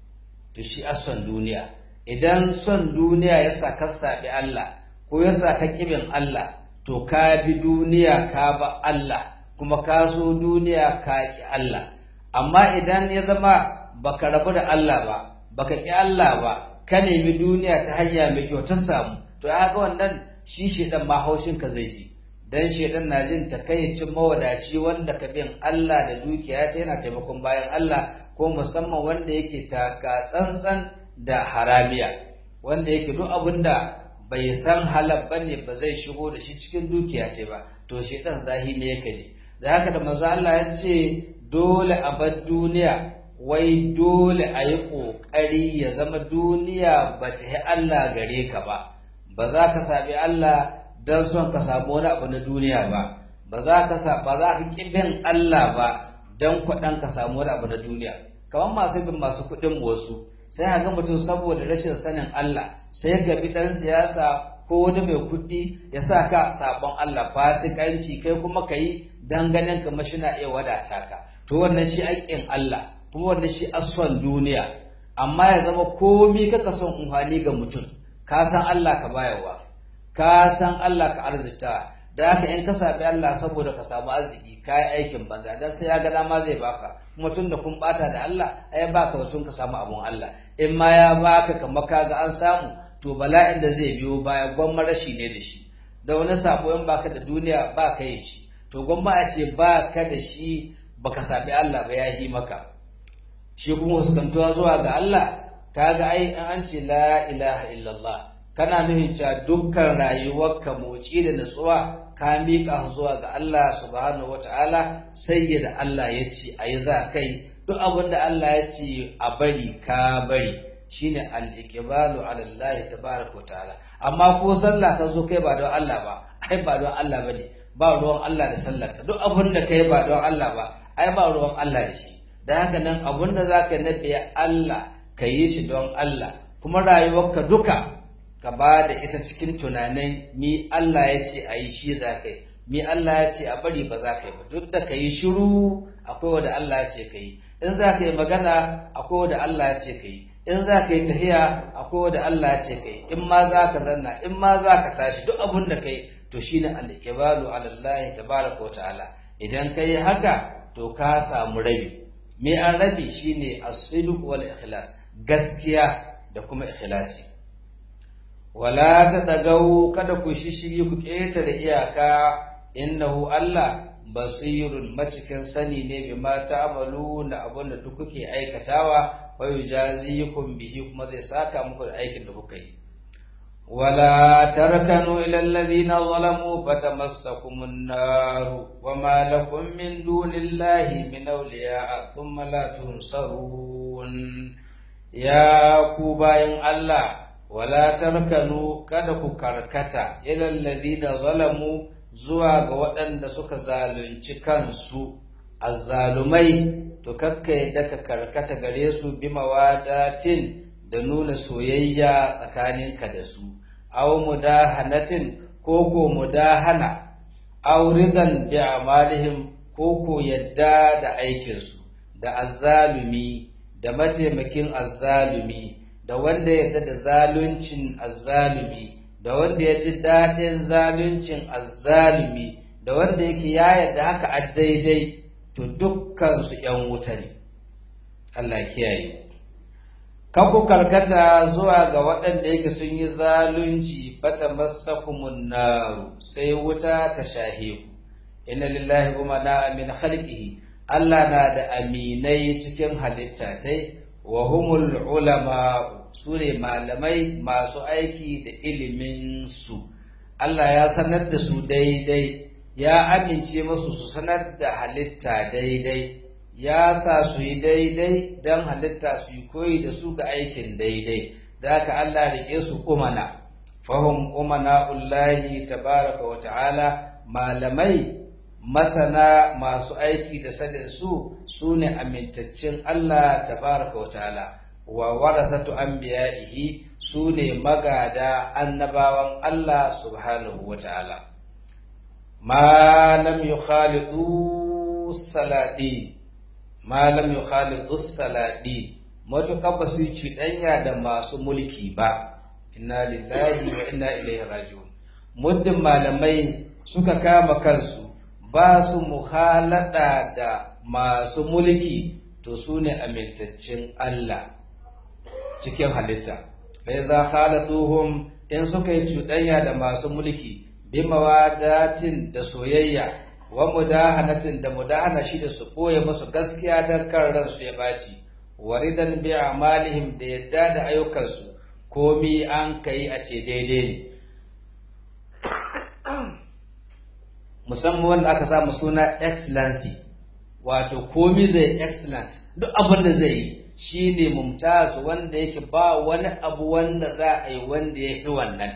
to shi asson duniya idan son duniya ya sa ka saɓi Allah ko ya sa ka ƙibin Allah to ka bi duniya ka ba Allah kuma ka so duniya ka ƙi Allah amma idan ya zama baka rabu da Allah ba baka ƙi Allah ba ka nemi duniya ta hanya mai kyau ta samu to ya ga wannan shi shedan ma haushin ka zai ji dan shedan na jin takayyacin mawadaci wanda ka bin Allah da dukiya ta yana taimakon bayan Allah ko musamman wanda yake taka tsantsan da haramiya wanda yake duk abinda bai san halal bane ba zai shigo da shi cikin dukiya ce ba to shedan zahi ne yake ji da haka da manzo Allah ya ce dole a bar duniya wai dole a yi ƙoƙari ya zama duniya ba ta yi Allah gare ka ba ba za ka sami Allah don son ka samu wani abu na duniya ba ba za ka sa ba za ka ƙibin Allah ba don kwaɗan ka samu wani abu na duniya kamar masu bin masu kuɗin wasu sai a ga mutum saboda rashin sanin Allah sai ka bi ɗan siyasa ko wani mai kuɗi ya sa ka sabon Allah fasikanci kai kuma ka yi dan ganin kamar shi na iya wadata ka to wannan shi haƙƙin Allah kuma wannan shi asson duniya amma ya zama komi kaka son umfani ga mutum ka san Allah ka bayarwa ka san Allah ka arzita da haka in ka sabi Allah saboda ka samu arziki ka yi aikin banza dan sai ya ga dama zai baka kuma tun da kun bata da Allah ai baka batun ka samu abun Allah in ma ya baka kamar ka ga an samu to bala'in da zai biyo baya gwamma rashi ne da shi da wani sabo in baka da duniya ba ka yi shi to gwamma a ce ba ka da shi baka sabi Allah ba ya yi maka shi kuma huskantuwa zuwa ga Allah kaga ai an ce la ilaha illallah kana nufin cewa dukkan rayuwarka motsi da natsuwa ka miƙa zuwa ga Allah subhanahu wataala sai da Allah ya ce ayi za kai duk abin da Allah ya ce a bari ka bari shine al-iqbalu ala Allah tabaaraka ta'ala amma ko sallah ka zo kai ba don Allah ba ai ba don Allah bane ba ruwan Allah da sallar ka duk abin da kai ba don Allah ba ai ba ruwan Allah da shi da haka nan abin da zaka nabi Allah ka yi shi don Allah kuma rayuwarka duka ka ba da ita cikin tunanin mi Allah ya ce a yi shi za ka yi mi Allah ya ce a bari ba za ka yi ba duk da ka yi shiru akwai wanda Allah ya ce ka yi in za ka yi magana akwai wanda Allah ya ce ka yi in za ka yi tahiya akwai wanda Allah ya ce ka yi in ma za ka zanna in ma za ka tashi duk abin da ka yi to shine al-iqbalu ala Allah tabaraka wa ta'ala idan ka yi haka to ka samu rabi me an rabi shine as-sidq wal ikhlas gaskiya da kuma ikhlasi wala ta dagau kada ku shishigi ku ƙetare iyaka innahu Allah basirun macikin sani ne bima ta'malu na abin da duk kuke aikatawa wa yujazikum bihi kuma zai saka muku da aikin da kuka yi wala tarkanu ila alladhina zalamu fatamassakumun nar wama lakum min dunillahi min awliya thumma la tunsarun ya ku bayan Allah wala tarkanu kada ku karkata ilal ladina zalamu zuwa ga waɗanda suka zalunci kansu azzalumai to kakka yadda ka karkata gare su bi mawadatin da nuna soyayya tsakaninka da su aw mudahanatin ko ko mudahana aw ridan bi amalihim ko ko yadda da aikinsu da azzalumi da mataimakin azzalumi da wanda ya yarda da zaluncin azzalumi da wanda ya ji daɗin zaluncin azzalumi da wanda yake ya yarda haka a daidai to dukkan su ‘yan wuta ne Allah kiyaye kan ku karkata zuwa ga waɗanda yake sun yi zalunci bata masakumun naru sai wuta ta shahe ku inna lillahi kuma na amin khalqihi Allah na da aminai cikin halitta tai wa humul ulama su ne malamai masu aiki da iliminsu Allah ya sanar da su daidai ya amince musu su sanar da halitta daidai ya sa su yi daidai don halitta su yi koyi da su ga aikin daidai da haka Allah rike su umana fahim umana ullahi tabaraka wa ta'ala malamai masana masu aiki da sadin su su ne amintaccen Allah tabaraka wa ta'ala wa warasatu anbiya'ihi su ne magada annabawan Allah subhanahu wa ta'ala ma lam yukhalidu salati ma lam yukhalidu salati matuƙar ba su yi cuɗanya da masu mulki ba inna lillahi wa inna ilaihi raji'un muddin malamai suka kama kansu ba su muhalada da masu mulki to su ne amintaccen Allah cikin halitta bai za halatuhum in suka yi cuɗanya da masu mulki bi mawadatin da soyayya wa mudahanatin da mudahana shi da su ɓoye musu gaskiya don kan ransu ya ɓaci waridan bi amalihim da yadda da ayyukansu komi an kai a ce daidai ne musamman wanda aka samu suna excellency wato komi zai excellent duk abin da zai yi shi ne mumtaz wanda yake ba wani abu wanda za a yi wanda ya fi wannan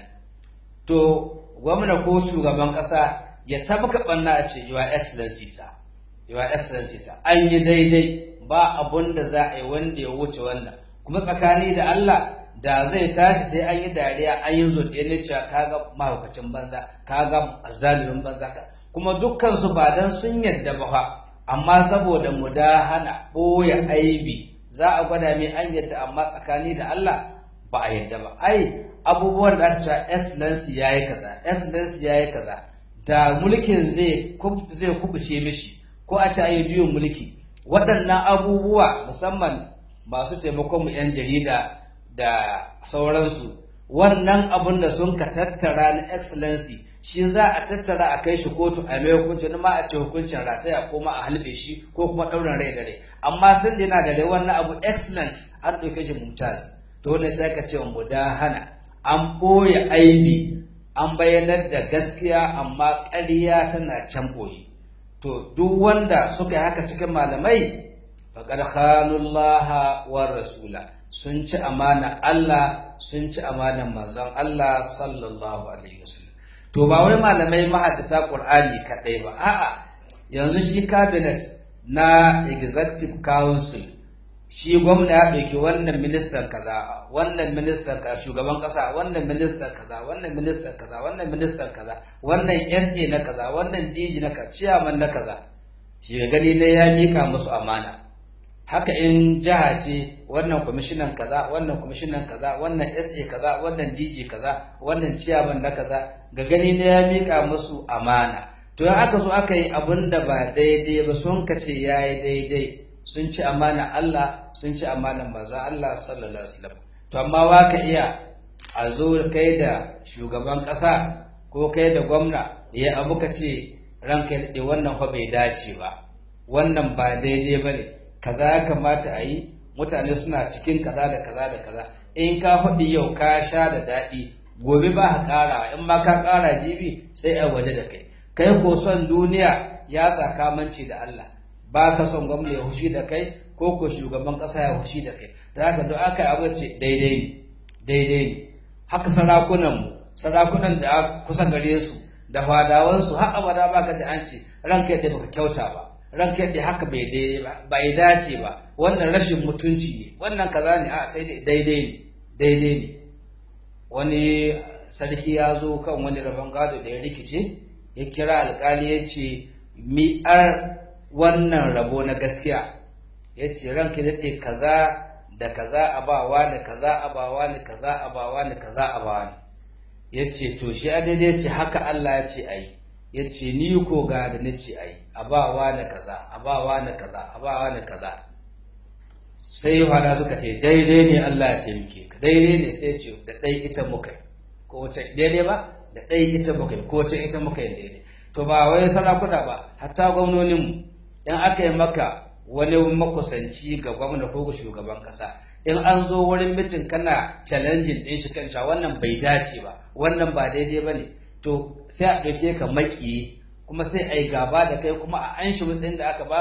to gwamna ko shugaban ƙasa ya tabbaka ɓanna a ce your excellency sa your excellency sa an yi daidai ba abun da za a yi wanda ya wuce wannan kuma tsakani da Allah da zai tashi sai an yi dariya an yi zoɗe ne cewa kaga mahaukacin banza kaga azalimin banza kuma dukkan su ba dan sun yadda ba fa amma saboda mudahana ɓoye aibi za a gwada mai an yadda amma tsakani da Allah ba a yadda ba ai abubuwan da aka cewa excellency yayi kaza excellency yayi kaza da mulkin zai zai kubuce mishi ko a ce ayi juyin mulki waɗannan abubuwa musamman masu taimakon mu 'yan jarida da sauransu wannan abun da sun ka tattara na excellency shi za a tattara a kai shi kotu a mai hukunci wani ma a ce hukuncin rataya ko ma a halbe shi ko kuma ɗaurin rai da rai amma sun yana da rai wannan abu excellent an ɗauke shi mumtaz to wannan sai ka ce mu da hana an ɓoye aibi an bayyanar da gaskiya amma ƙarya tana can ɓoye to duk wanda suka yi haka cikin malamai faqad khanullaha war rasula sun ci amana Allah sun ci amanan manzon Allah sallallahu alaihi wasallam to ba wai malamai mahaddata Qur'ani kadai ba a'a yanzu shi cabinet na executive council shi gwamna ya ɗauki wannan ministan kaza wannan ministan kaza shugaban ƙasa wannan ministan kaza wannan ministan kaza wannan ministan kaza wannan SA na kaza wannan DG na kaza chairman na kaza shi ga gani ne ya mika musu amana haka in jiha ce wannan kwamishinan kaza wannan kwamishinan kaza wannan SA kaza wannan DG kaza wannan chairman na kaza ga gani ne ya mika musu amana to in aka zo aka yi abin da ba daidai ba sun kace yayi daidai sun ci amana Allah sun ci amanan manzon Allah sallallahu alaihi wasallam to amma wa ka iya a zo kai da shugaban ƙasa ko kai da gwamna ya abu ka ce ranka ya wannan fa bai dace ba wannan ba daidai ba ne kaza ya kamata a yi mutane suna cikin kaza da kaza da kaza in ka faɗi yau ka sha da daɗi gobe ba ka ƙara in ma ka ƙara jibi sai a waje da kai kai ko son duniya ya sa kamanci da Allah ba ka son gwamna ya hushi da kai ko ko shugaban ƙasa ya hushi da kai da haka don aka abu ce daidai ne daidai ne haka sarakunan mu sarakunan da kusa gare su da fadawansu har abada ba ka ji an ce ranka yadda baka kyauta ba ranka yadda haka bai daidai ba bai dace ba wannan rashin mutunci ne wannan kaza ne a sai daidai ne daidai ne wani sarki ya zo kan wani rabon gado da ya rikice ya kira alkali ya ce mi'ar wannan rabo na gaskiya ya ce ranka daɗe kaza da kaza a bawa da kaza a bawa da kaza a bawa da kaza a bawa ya ce to shi a daidai ce haka Allah ya ce a yi ya ce ni ko ga da na ce a yi a bawa da kaza a bawa da kaza a bawa da kaza sai fada suka ce daidai ne Allah ya taimake ka daidai ne sai ce da ɗai ita muka ko wace daidai ba da ɗai ita muka ko wace ita muka daidai to ba wai sarakuna ba hatta gwamnoninmu in aka yi maka wani makusanci ga gwamna ko ga shugaban kasa in an zo wurin mitin kana challenging din shi kan wannan bai dace ba wannan ba daidai ba ne to sai a ɗauke ka maƙiyi kuma sai a yi gaba da kai kuma a an shi matsayin da aka baka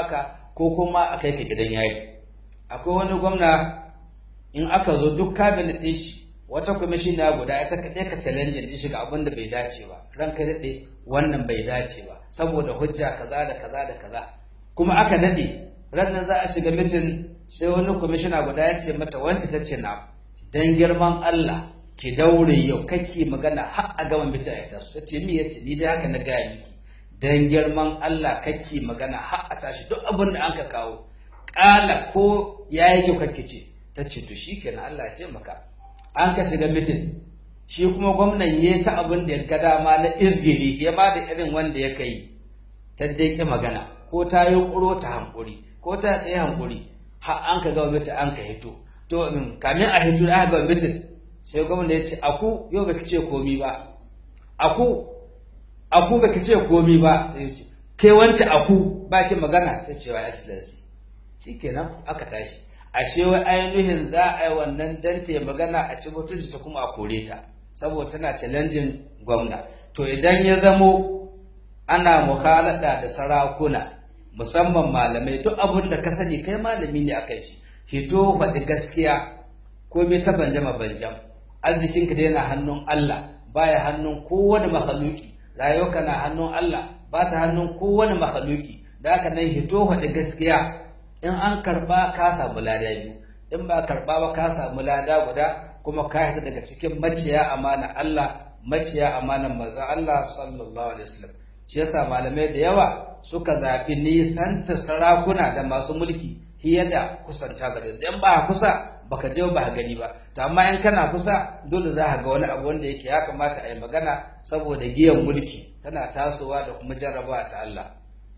ko kuma a kai ka gidan yari akwai wani gwamna in aka zo duk cabinet ɗin shi wata kwamishina guda ita kaɗai ka challenge ɗin shi ga abin da bai dace ba ranka daɗe wannan bai dace ba saboda hujja kaza da kaza da kaza kuma aka daɗe ranar za a shiga mitin sai wani kwamishina guda ya ce mata wancan ta ce na dan girman Allah ki daure yau kake magana har a gama mitin a tasu ta ce mi ya ce ni dai haka na gaya miki dan girman Allah kake magana har a tashi duk abin da aka kawo ƙala ko ya yi kyau kake ce ta ce to shi kenan Allah ya taimaka an ka shiga mitin shi kuma gwamnan ya ta abin da ya ga dama na izgili ya ba da irin wanda ya kai ta dai ki magana ko ta yi ƙuro ta hankuri ko ta ta yi hankuri har an ka ga mitin an ka hito to kamin a hito da aka ga mitin sai gwamna ya ce aku yau baki ce komi ba aku aku baki ce komi ba sai ya ce kai wance aku baki magana ta ce wa excellency shikenan aka tashi ashe wai ainihin za a yi wannan dan ta magana a ci mutunci ta kuma a kore ta saboda tana challenging gwamna to idan ya zamo ana muhalada da sarakuna musamman malamai duk abin da ka sani kai malami ne akan shi hito faɗi gaskiya ko bai ta banjama banjam arzikinka da yana hannun Allah baya hannun kowane mahaluki rayuwarka na hannun Allah ba ta hannun kowane mahaluki da haka nan hito faɗi gaskiya in an karba ka samu lada biyu in ba karba ba ka samu lada guda kuma ka hita daga cikin maciya amana Allah maciya amanan manzon Allah sallallahu alaihi wasallam shi yasa malamai da yawa suka zafi nisanta sarakuna da masu mulki fiye da kusanta gare su in ba kusa baka je ba gani ba to amma in kana kusa dole za ka ga wani abu wanda yake ya kamata a yi magana saboda giyan mulki tana tasowa da kuma jarrabawa ta Allah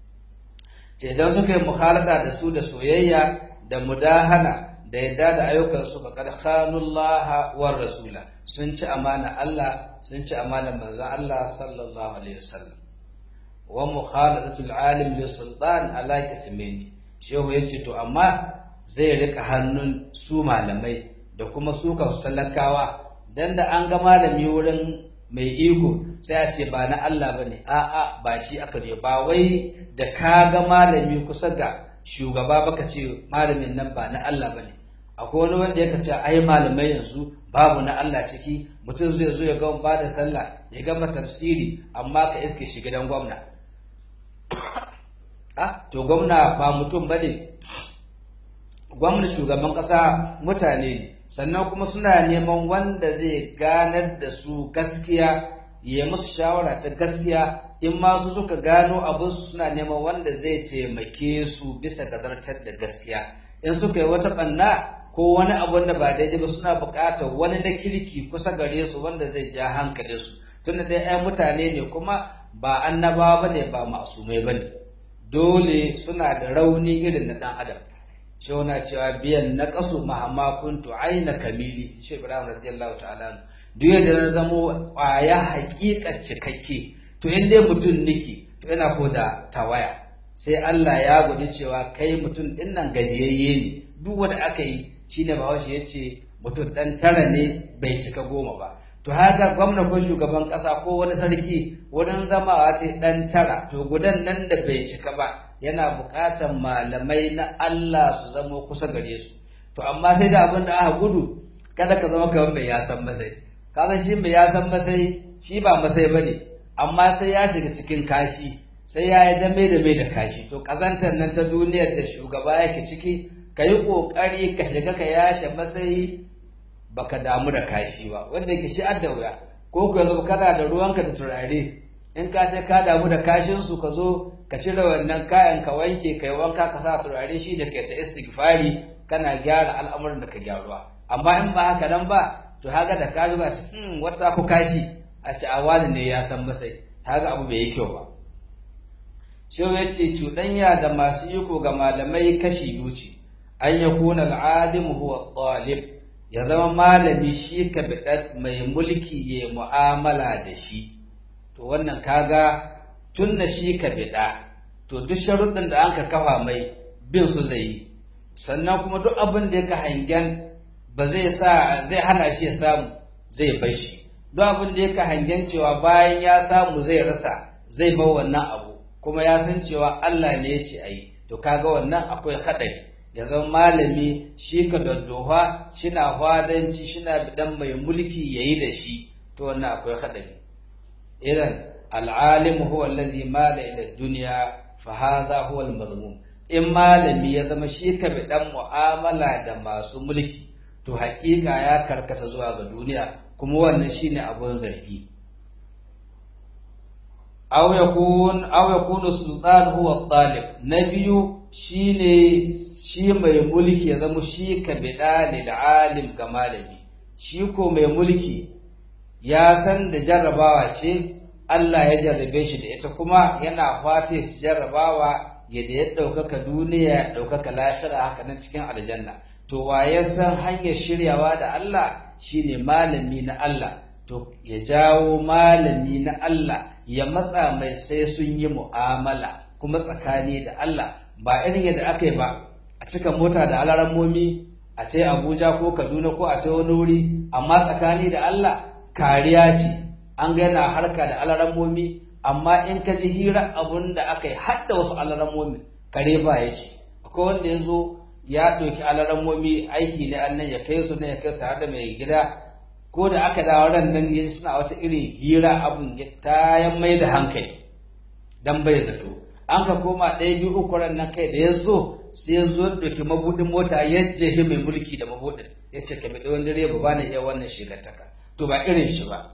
ce idan suka yi mukhalada da su da soyayya da mudahana da yadda da ayyukansu faqad khanullaha war rasula sun ci amana Allah sun ci amana manzon Allah sallallahu alaihi wasallam wa mukhaladatul alim li sultan ala qismaini shehu yace to amma zai rika hannun su malamai da kuma su kansu talakawa dan da an ga malami wurin mai iko sai a ce ba na Allah bane a'a ba shi aka ne ba wai da ka ga malami kusa ga shugaba baka ce malamin nan ba na Allah bane akwai wani wanda ya ce ai malamai yanzu babu na Allah ciki mutum zai zo ya ga ba da sallah ya gama tafsiri amma ka iske shi gidan gwamna ah to gwamna ba mutum bane gwamna shugaban kasa mutane ne sannan kuma suna neman wanda zai ganar da su gaskiya ya musu shawara ta gaskiya in ma su suka gano abu suna neman wanda zai taimake su bisa ga zartar da gaskiya in suka yi wata banna ko wani abu da ba daidai ba suna buƙatar wani na kirki kusa gare su wanda zai ja hankalin su tunda dai ai mutane ne kuma ba annabawa bane ba masumai bane dole suna da rauni irin na dan adam shi na cewa biyan na kasu mahamma kuntu aina kamili shi ibrahim radiyallahu ta'ala duk yadda na zamo ƙwaya haƙiƙa cikakke to in dai mutum niki to yana ko da tawaya sai Allah ya guji cewa kai mutum din nan gajiyayye ne duk wanda aka yi shine bahaushe ya ce mutum dan tara ne bai cika goma ba to haka gwamna ko shugaban ƙasa ko wani sarki wurin zamawa ce dan tara to gudan nan da bai cika ba yana buƙatar malamai na Allah su zama kusa gare su to amma sai da abin da aka gudu kada ka zama kamar mai yasan masai kaga shi mai yasan masai shi ba masai bane amma sai ya shiga cikin kashi sai ya yi dame da mai da kashi to kazantar nan ta duniyar da shugaba yake ciki ka yi ƙoƙari ka shiga ka yashe masai baka damu da kashi ba wanda yake shi adda wuya ko ku yanzu kana da ruwanka da turare in ka ce ka damu da kashin su ka zo ka cire wannan kayan ka wanke kai wanka ka sa turare shi da kai ta istighfari kana gyara al'amuran da ka gyaruwa amma in ba haka nan ba to haka da ka zuga cikin wata ku kashi a ci a wani ne ya san masai haka abu bai yi kyau ba shehu ya ce cuɗanya da masu iko ga malamai kashi biyu ce an ya kuna al'alim huwa ɗalib ya zama malami shi ka biɗar mai mulki ya mu'amala da shi to wannan kaga tun da shi ka biɗa to duk sharuɗin da an ka kafa mai bin su zai yi sannan kuma duk abin da yaka hangen ba zai sa zai hana shi ya samu zai bar shi duk abin da yaka hangen cewa bayan ya samu zai rasa zai bar wannan abu kuma ya san cewa Allah ne ya ce ayi to kaga wannan akwai haɗari ya zama malami shi ka daddofa shina fadanci shina bidan mai mulki yayi da shi to wannan akwai haɗari idan al'alim huwa allazi mala ila dunya fa hadha huwa al-mazmum in malami ya zama shi ka bidan mu'amala da masu mulki to haƙiƙa ya karkata zuwa ga duniya kuma wannan shine abun zargi aw yakun aw yakunu sultan huwa talib na biyu shine shi mai mulki ya zama shi ka bida lil alim ga malami shi ko mai mulki ya san da jarrabawa ce Allah ya jarrabe shi da ita kuma yana fata shi jarrabawa yadda ya ɗaukaka duniya ya ɗaukaka lahira haka nan cikin aljanna to wa ya san hanyar shiryawa da Allah shine malami na Allah to ya jawo malami na Allah ya matsa mai sai sun yi mu'amala kuma tsakani da Allah ba irin yadda aka yi ba a cika mota da alarammomi a ta Abuja ko Kaduna ko a ta wani wuri amma tsakani da Allah kariya ce an ga yana harka da alarammomi amma in ka ji hira abun da aka yi har da wasu alarammomi kare ba ya ce akwai wanda ya zo ya ɗauki alarammomi aiki ne annan ya kai su ne ya kai tare da mai gida ko da aka dawo ran nan ya suna wata irin hira abun ya tayan mai da hankali dan bai zato an ka koma ɗaya biyu uku ran nan kai da ya zo sai ya zo ɗauki mabuɗin mota ya jehi mai mulki da mabuɗin ya ce ka bi wani direba ba na iya wannan shigartaka to ba irin shi ba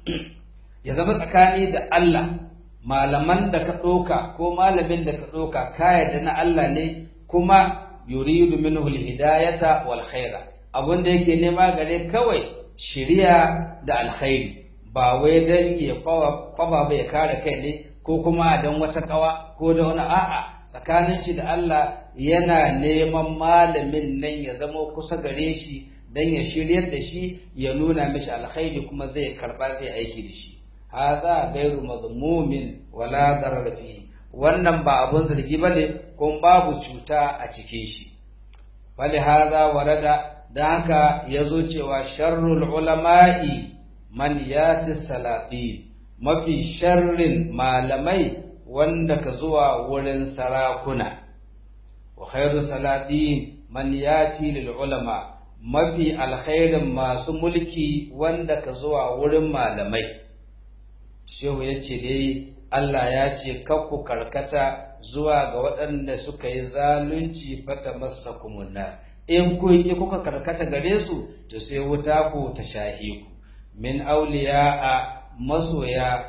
ya zama tsakani da Allah malaman da ka ɗauka ko malamin da ka ɗauka ka yarda na Allah ne kuma yuridu minhu alhidayata wal khaira abin da yake nema gare kawai shiriya da alkhairi ba wai dan ya kwaba ba ya kare kai ne ko kuma dan wata kawa ko da wani a'a tsakanin shi da Allah yana neman malamin nan ya zama kusa gare shi dan ya shiryar da shi ya nuna mishi alkhairi kuma zai karba zai aiki da shi hadha ghairu madmumin wala darar fihi wannan ba abun zargi bane kuma babu cuta a cikin shi bali hadha warada dan haka yazo cewa sharrul ulama'i man yati salatin mafi sharrin malamai wanda ka zuwa wurin sarakuna wa khairu salatin man yati lil ulama mafi alkhairin masu mulki wanda ka zuwa wurin malamai shehu ya ce dai Allah ya ce kakku karkata zuwa ga waɗanda suka yi zalunci fata masa kumunna in ku yi kuka karkata gare su to sai wuta ku ta shahi ku min auliya a masoya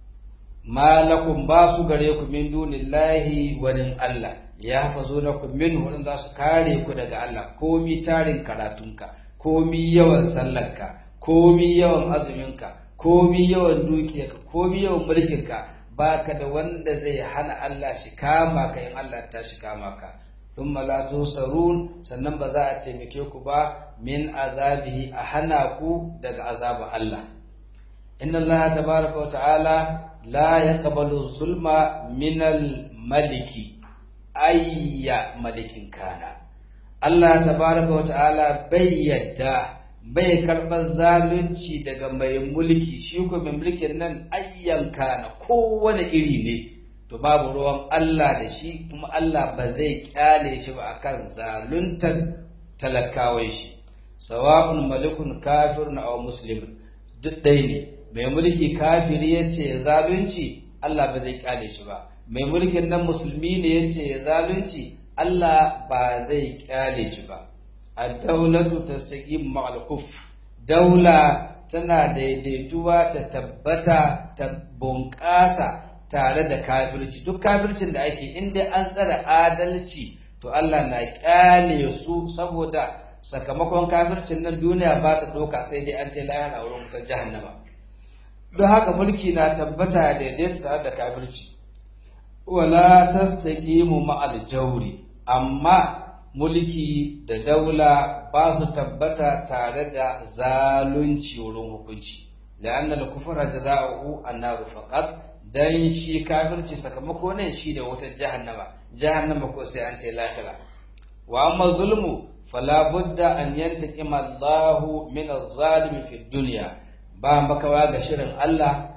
malakum ba su gare ku min dunillahi wani Allah ya hafazo na ku min wurin za su kare ku daga Allah komi tarin karatunka komi yawan sallarka komi yawan azuminka komi yawan dukiyarka komi yawan mulkinka baka da wanda zai hana Allah shi kama ka in Allah ta shi kama ka thumma la tusarun sannan ba za a taimake ku ba min azabihi a hana ku daga azabar Allah inna Allah tabaraka wa ta'ala la yaqbalu zulma min al-maliki ayya malikin kana Allah tabaraka wa ta'ala bai yadda bai karɓar zalunci daga mai mulki shi ko mai mulkin nan ayyanka na kowane iri ne to babu ruwan Allah da shi kuma Allah ba zai kyale shi ba akan zaluntar talakawai shi sawa'un malikun kafirun aw muslim duk ɗaya ne mai mulki kafiri ya ce zalunci Allah ba zai kyale shi ba mai mulkin nan musulmi ne ya ce zalunci Allah ba zai kyale shi ba الدولة تستقيم مع الكفر دولة tana daidaituwa ta tabbata ta bunƙasa tare da kafirci duk kafircin da ake inda an tsara adalci to Allah na ƙyale su saboda sakamakon kafircin nan duniya ba ta ɗauka sai dai an ce lahira wurin wutar jahannama don haka mulki na tabbata daidaita tare da kafirci wala tastaqimu ma'al jawri amma mulki da daula ba su tabbata tare da zalunci wurin hukunci la'anna al-kufra jazaohu an-nar faqat dan shi kafirci sakamako ne shi da wata jahannama jahannama ko sai an ta lahira wa amma zulmu fala budda an yantaqima Allah min az-zalimi fi dunya ba makawa ga shirin Allah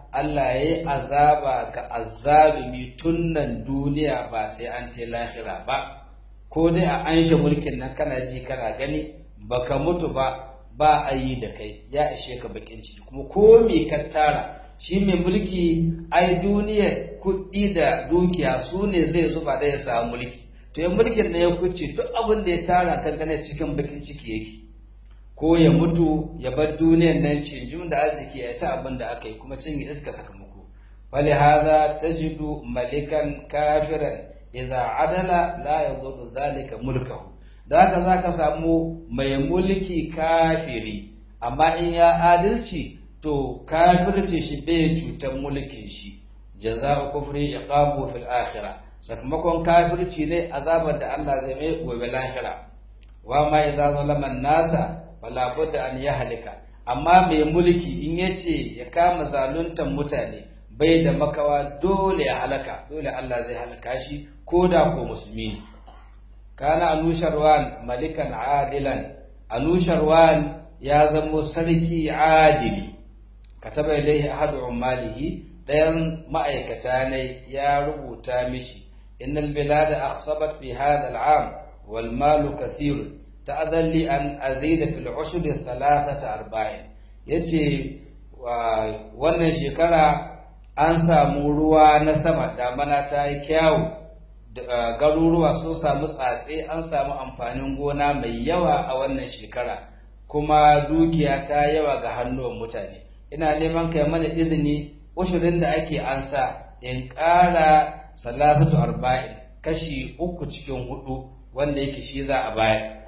Allah ya yi azaba ga azzalumi tun nan duniya ba sai an ce lahira ba ko dai a anshe mulkin nan kana ji kana gani baka mutu ba ba a yi da kai ya ishe ka bakin ciki kuma ko me ka tara shi mai mulki ai duniyar kuɗi da dukiya su ne zai zuba da ya samu mulki to yan mulkin da ya kuce duk abin da ya tara kan gane cikin bakin ciki yake ko ya mutu ya bar duniyar nan cinjin da arziki ya ta abin da aka yi kuma cin iska sakamako wali hadha tajidu malikan kafiran idza adala la yadurru zalika mulkahu da haka zaka samu mai mulki kafiri amma in ya adalci to kafirci shi bai cutar mulkin shi jaza'u kufri iqabu fil akhirah sakamakon kafirci ne azabar da Allah zai mai gobe lahira wa ma idza zalama nasa fala budda an yahlika amma mai mulki in yace ya kama zaluntan mutane bai da makawa dole ya halaka dole Allah zai halaka shi ko da ko musulmi ne kana anusharwan malikan adilan anusharwan ya zamo sarki adili kataba ilaihi ahadu ummalihi dayan ma'aikata ne ya rubuta mishi innal bilada akhsabat fi hadha al'am wal malu kathir ta'adhan li an azida fil ushr thalathata arba'in yace wannan shekara an samu ruwa na sama damana ta yi kyawu garuruwa sun samu tsatse an samu amfanin gona mai yawa a wannan shekara kuma dukiya ta yawa ga hannuwan mutane ina neman kai mana izini ushirin da ake ansa in ƙara salatatu arba'in kashi uku cikin hudu wanda yake shi za a bayar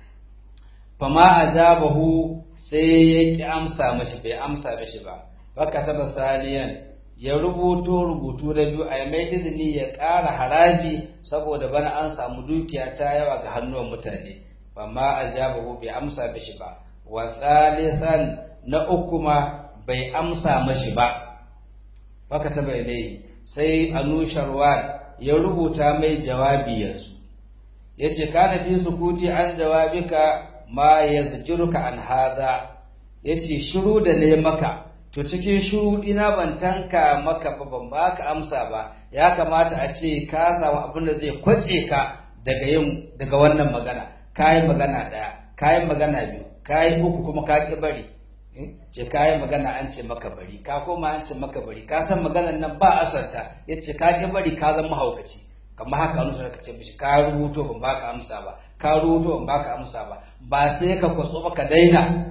fama ajabahu sai ya ki amsa mashi bai amsa mashi ba baka taba saliyan ya rubuto rubutu da biyu a mai izini ya ƙara haraji saboda bana an samu dukiya ta yawa ga hannuwan mutane fama ajabahu bai amsa mashi ba wa thalithan na uku ma bai amsa mashi ba baka taba ilaihi sai anusharwan ya rubuta mai jawabi yanzu yace kana fi sukuti an jawabika ma yazjuruka an hada yace shiru da ne maka to cikin shiru ina ban tanka maka ba ban baka amsa ba ya kamata a ce ka samu abin da zai kwace ka daga yin daga wannan magana kayi magana daya kayi magana biyu kayi uku kuma ka ki bari ce kayi magana an ce maka bari ka koma an ce maka bari ka san maganar nan ba asarta yace ka ki bari ka zama mahaukaci kamar haka wani suna ce mishi ka rubuto ban baka amsa ba ka rubuto ban baka amsa ba ba sai ka kwatso ba ka daina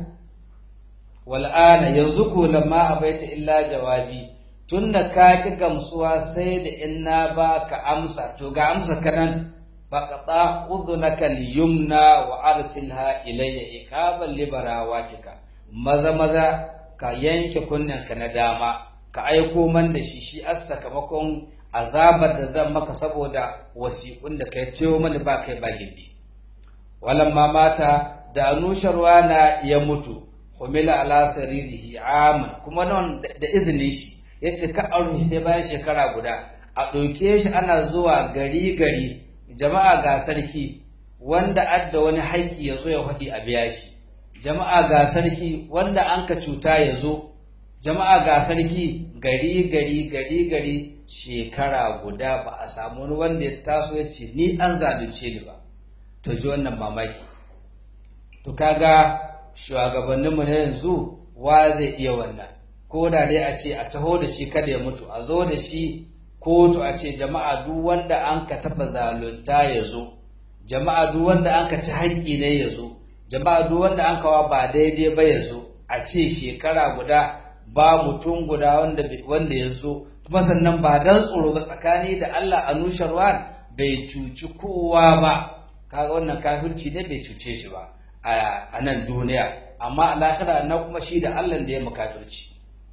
wal'ana yanzu ko lamma abaita illa jawabi tunda ka ki gamsuwa sai da in na baka amsa to ga amsa kanan faqata udhunaka al-yumna wa arsilha ilayya ikaban libarawatika maza maza ka yanke kunnen ka na dama ka aiko man da shi shi as sakamakon azabar da zan maka saboda wasiƙun da kai ciwo mani ba kai ba gindi walamma mata da anusharwa na ya mutu humila ala saririhi aman kuma nan da izinin shi yace ka aure shi sai bayan shekara guda a ɗauke shi ana zuwa gari gari jama'a ga sarki wanda adda wani haƙƙi ya zo ya faɗi a biya shi jama'a ga sarki wanda an ka cuta ya zo jama'a ga sarki gari gari gari gari shekara guda ba a samu wani wanda ya taso ya ce ni an zalunce ni ba to ji wannan mamaki to kaga shugabanninmu na yanzu wa zai iya wannan ko da dai a ce a taho da shi kada ya mutu a zo da shi kotu a ce jama'a duk wanda an ka taɓa zalunta ya zo jama'a duk wanda an ka ci haƙƙi ne ya zo jama'a duk wanda an kawa ba daidai ba ya zo a ce shekara guda ba mutum guda wanda wanda ya zo kuma sannan ba dan tsoro ba tsakani da Allah anusharwan bai cuci kowa ba kaga wannan kafirci ne bai cuce shi ba a nan duniya amma a lahira na kuma shi da Allah da ya makafirci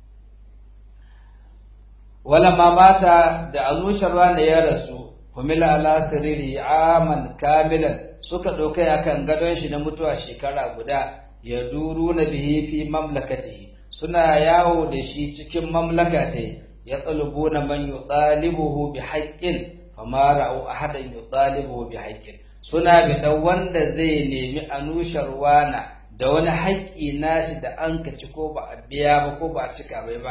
wala ma mata da anusharwan ya rasu humila ala siriri aman kamilan suka ɗaukai akan gadon shi na mutuwa shekara guda ya duru na bihi fi mamlakatihi suna yawo da shi cikin mamlakatai ya tsalubu na man yi ɗalibuhu bi haƙƙin fama ra'u ahadan yi ɗalibuhu bi haƙƙin suna biɗa wanda zai nemi anusharwana da wani haƙƙi nashi da an ka ci ko ba a biya ba ko ba a cika bai ba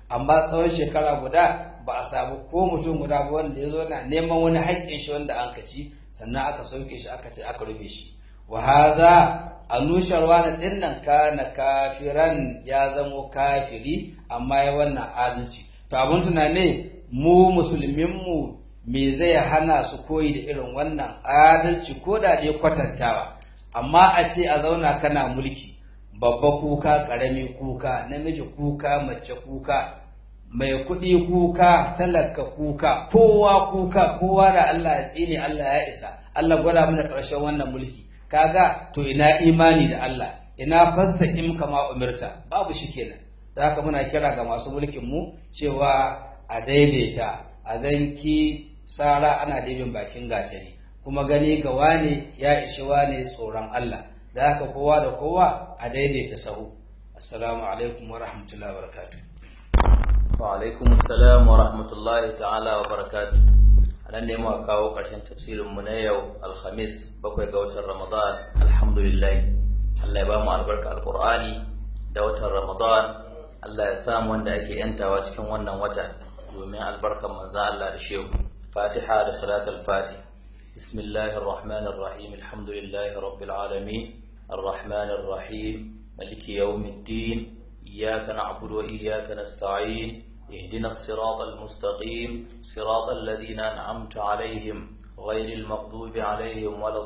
amma tsawon shekara guda ba a samu ko mutum guda ba wanda ya zo na neman wani haƙƙin shi wanda an ci sannan aka sauke shi aka ce aka rufe shi wa hadha anusharwa na dinnan kana kafiran ya zamo kafiri amma ya wannan adalci to abun tunane mu musulmin mu me zai hana su koyi da irin wannan adalci ko da dai kwatantawa amma a ce a zauna kana mulki babba kuka ƙarami kuka namiji kuka mace kuka mai kuɗi kuka talaka kuka kowa kuka kowa da Allah ya tsine Allah ya isa Allah gwada mana ƙarshen wannan mulki kaga to ina imani da Allah ina fastaqim kama umirta babu shi kenan da haka muna kira ga masu mulkin mu cewa a daidaita a zanki sara ana dibin bakin gatari kuma gani ga wane ya ishi wane tsoron Allah da haka kowa da kowa a daidaita sahu assalamu alaikum wa rahmatullahi wa barakatuh wa alaikum assalam wa rahmatullahi ta'ala wa barakatuh anan ne muka kawo ƙarshen tafsirin mu na yau alhamis bakwai ga watan ramadan alhamdulillah Allah ya ba mu albarka alqur'ani da watan ramadan Allah ya samu wanda ake yantawa cikin wannan wata domin albarkan manzon Allah da shehu fatiha da salatul fatih بسم الله الرحمن الرحيم الحمد لله رب العالمين الرحمن الرحيم ملك يوم الدين إياك نعبد وإياك نستعين اهدنا الصراط المستقيم صراط الذين أنعمت عليهم غير المغضوب عليهم ولا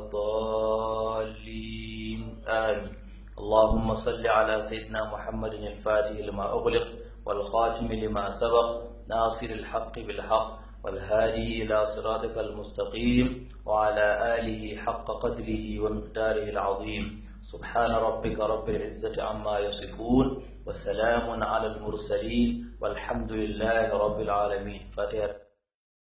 الضالين آمين اللهم صل على سيدنا محمد الفاتح لما أغلق والخاتم لما سبق ناصر الحق بالحق والهادي إلى صراطك المستقيم وعلى آله حق قدره ومقداره العظيم سبحان ربك رب العزة عما يصفون وسلام على المرسلين والحمد لله رب العالمين فاتحة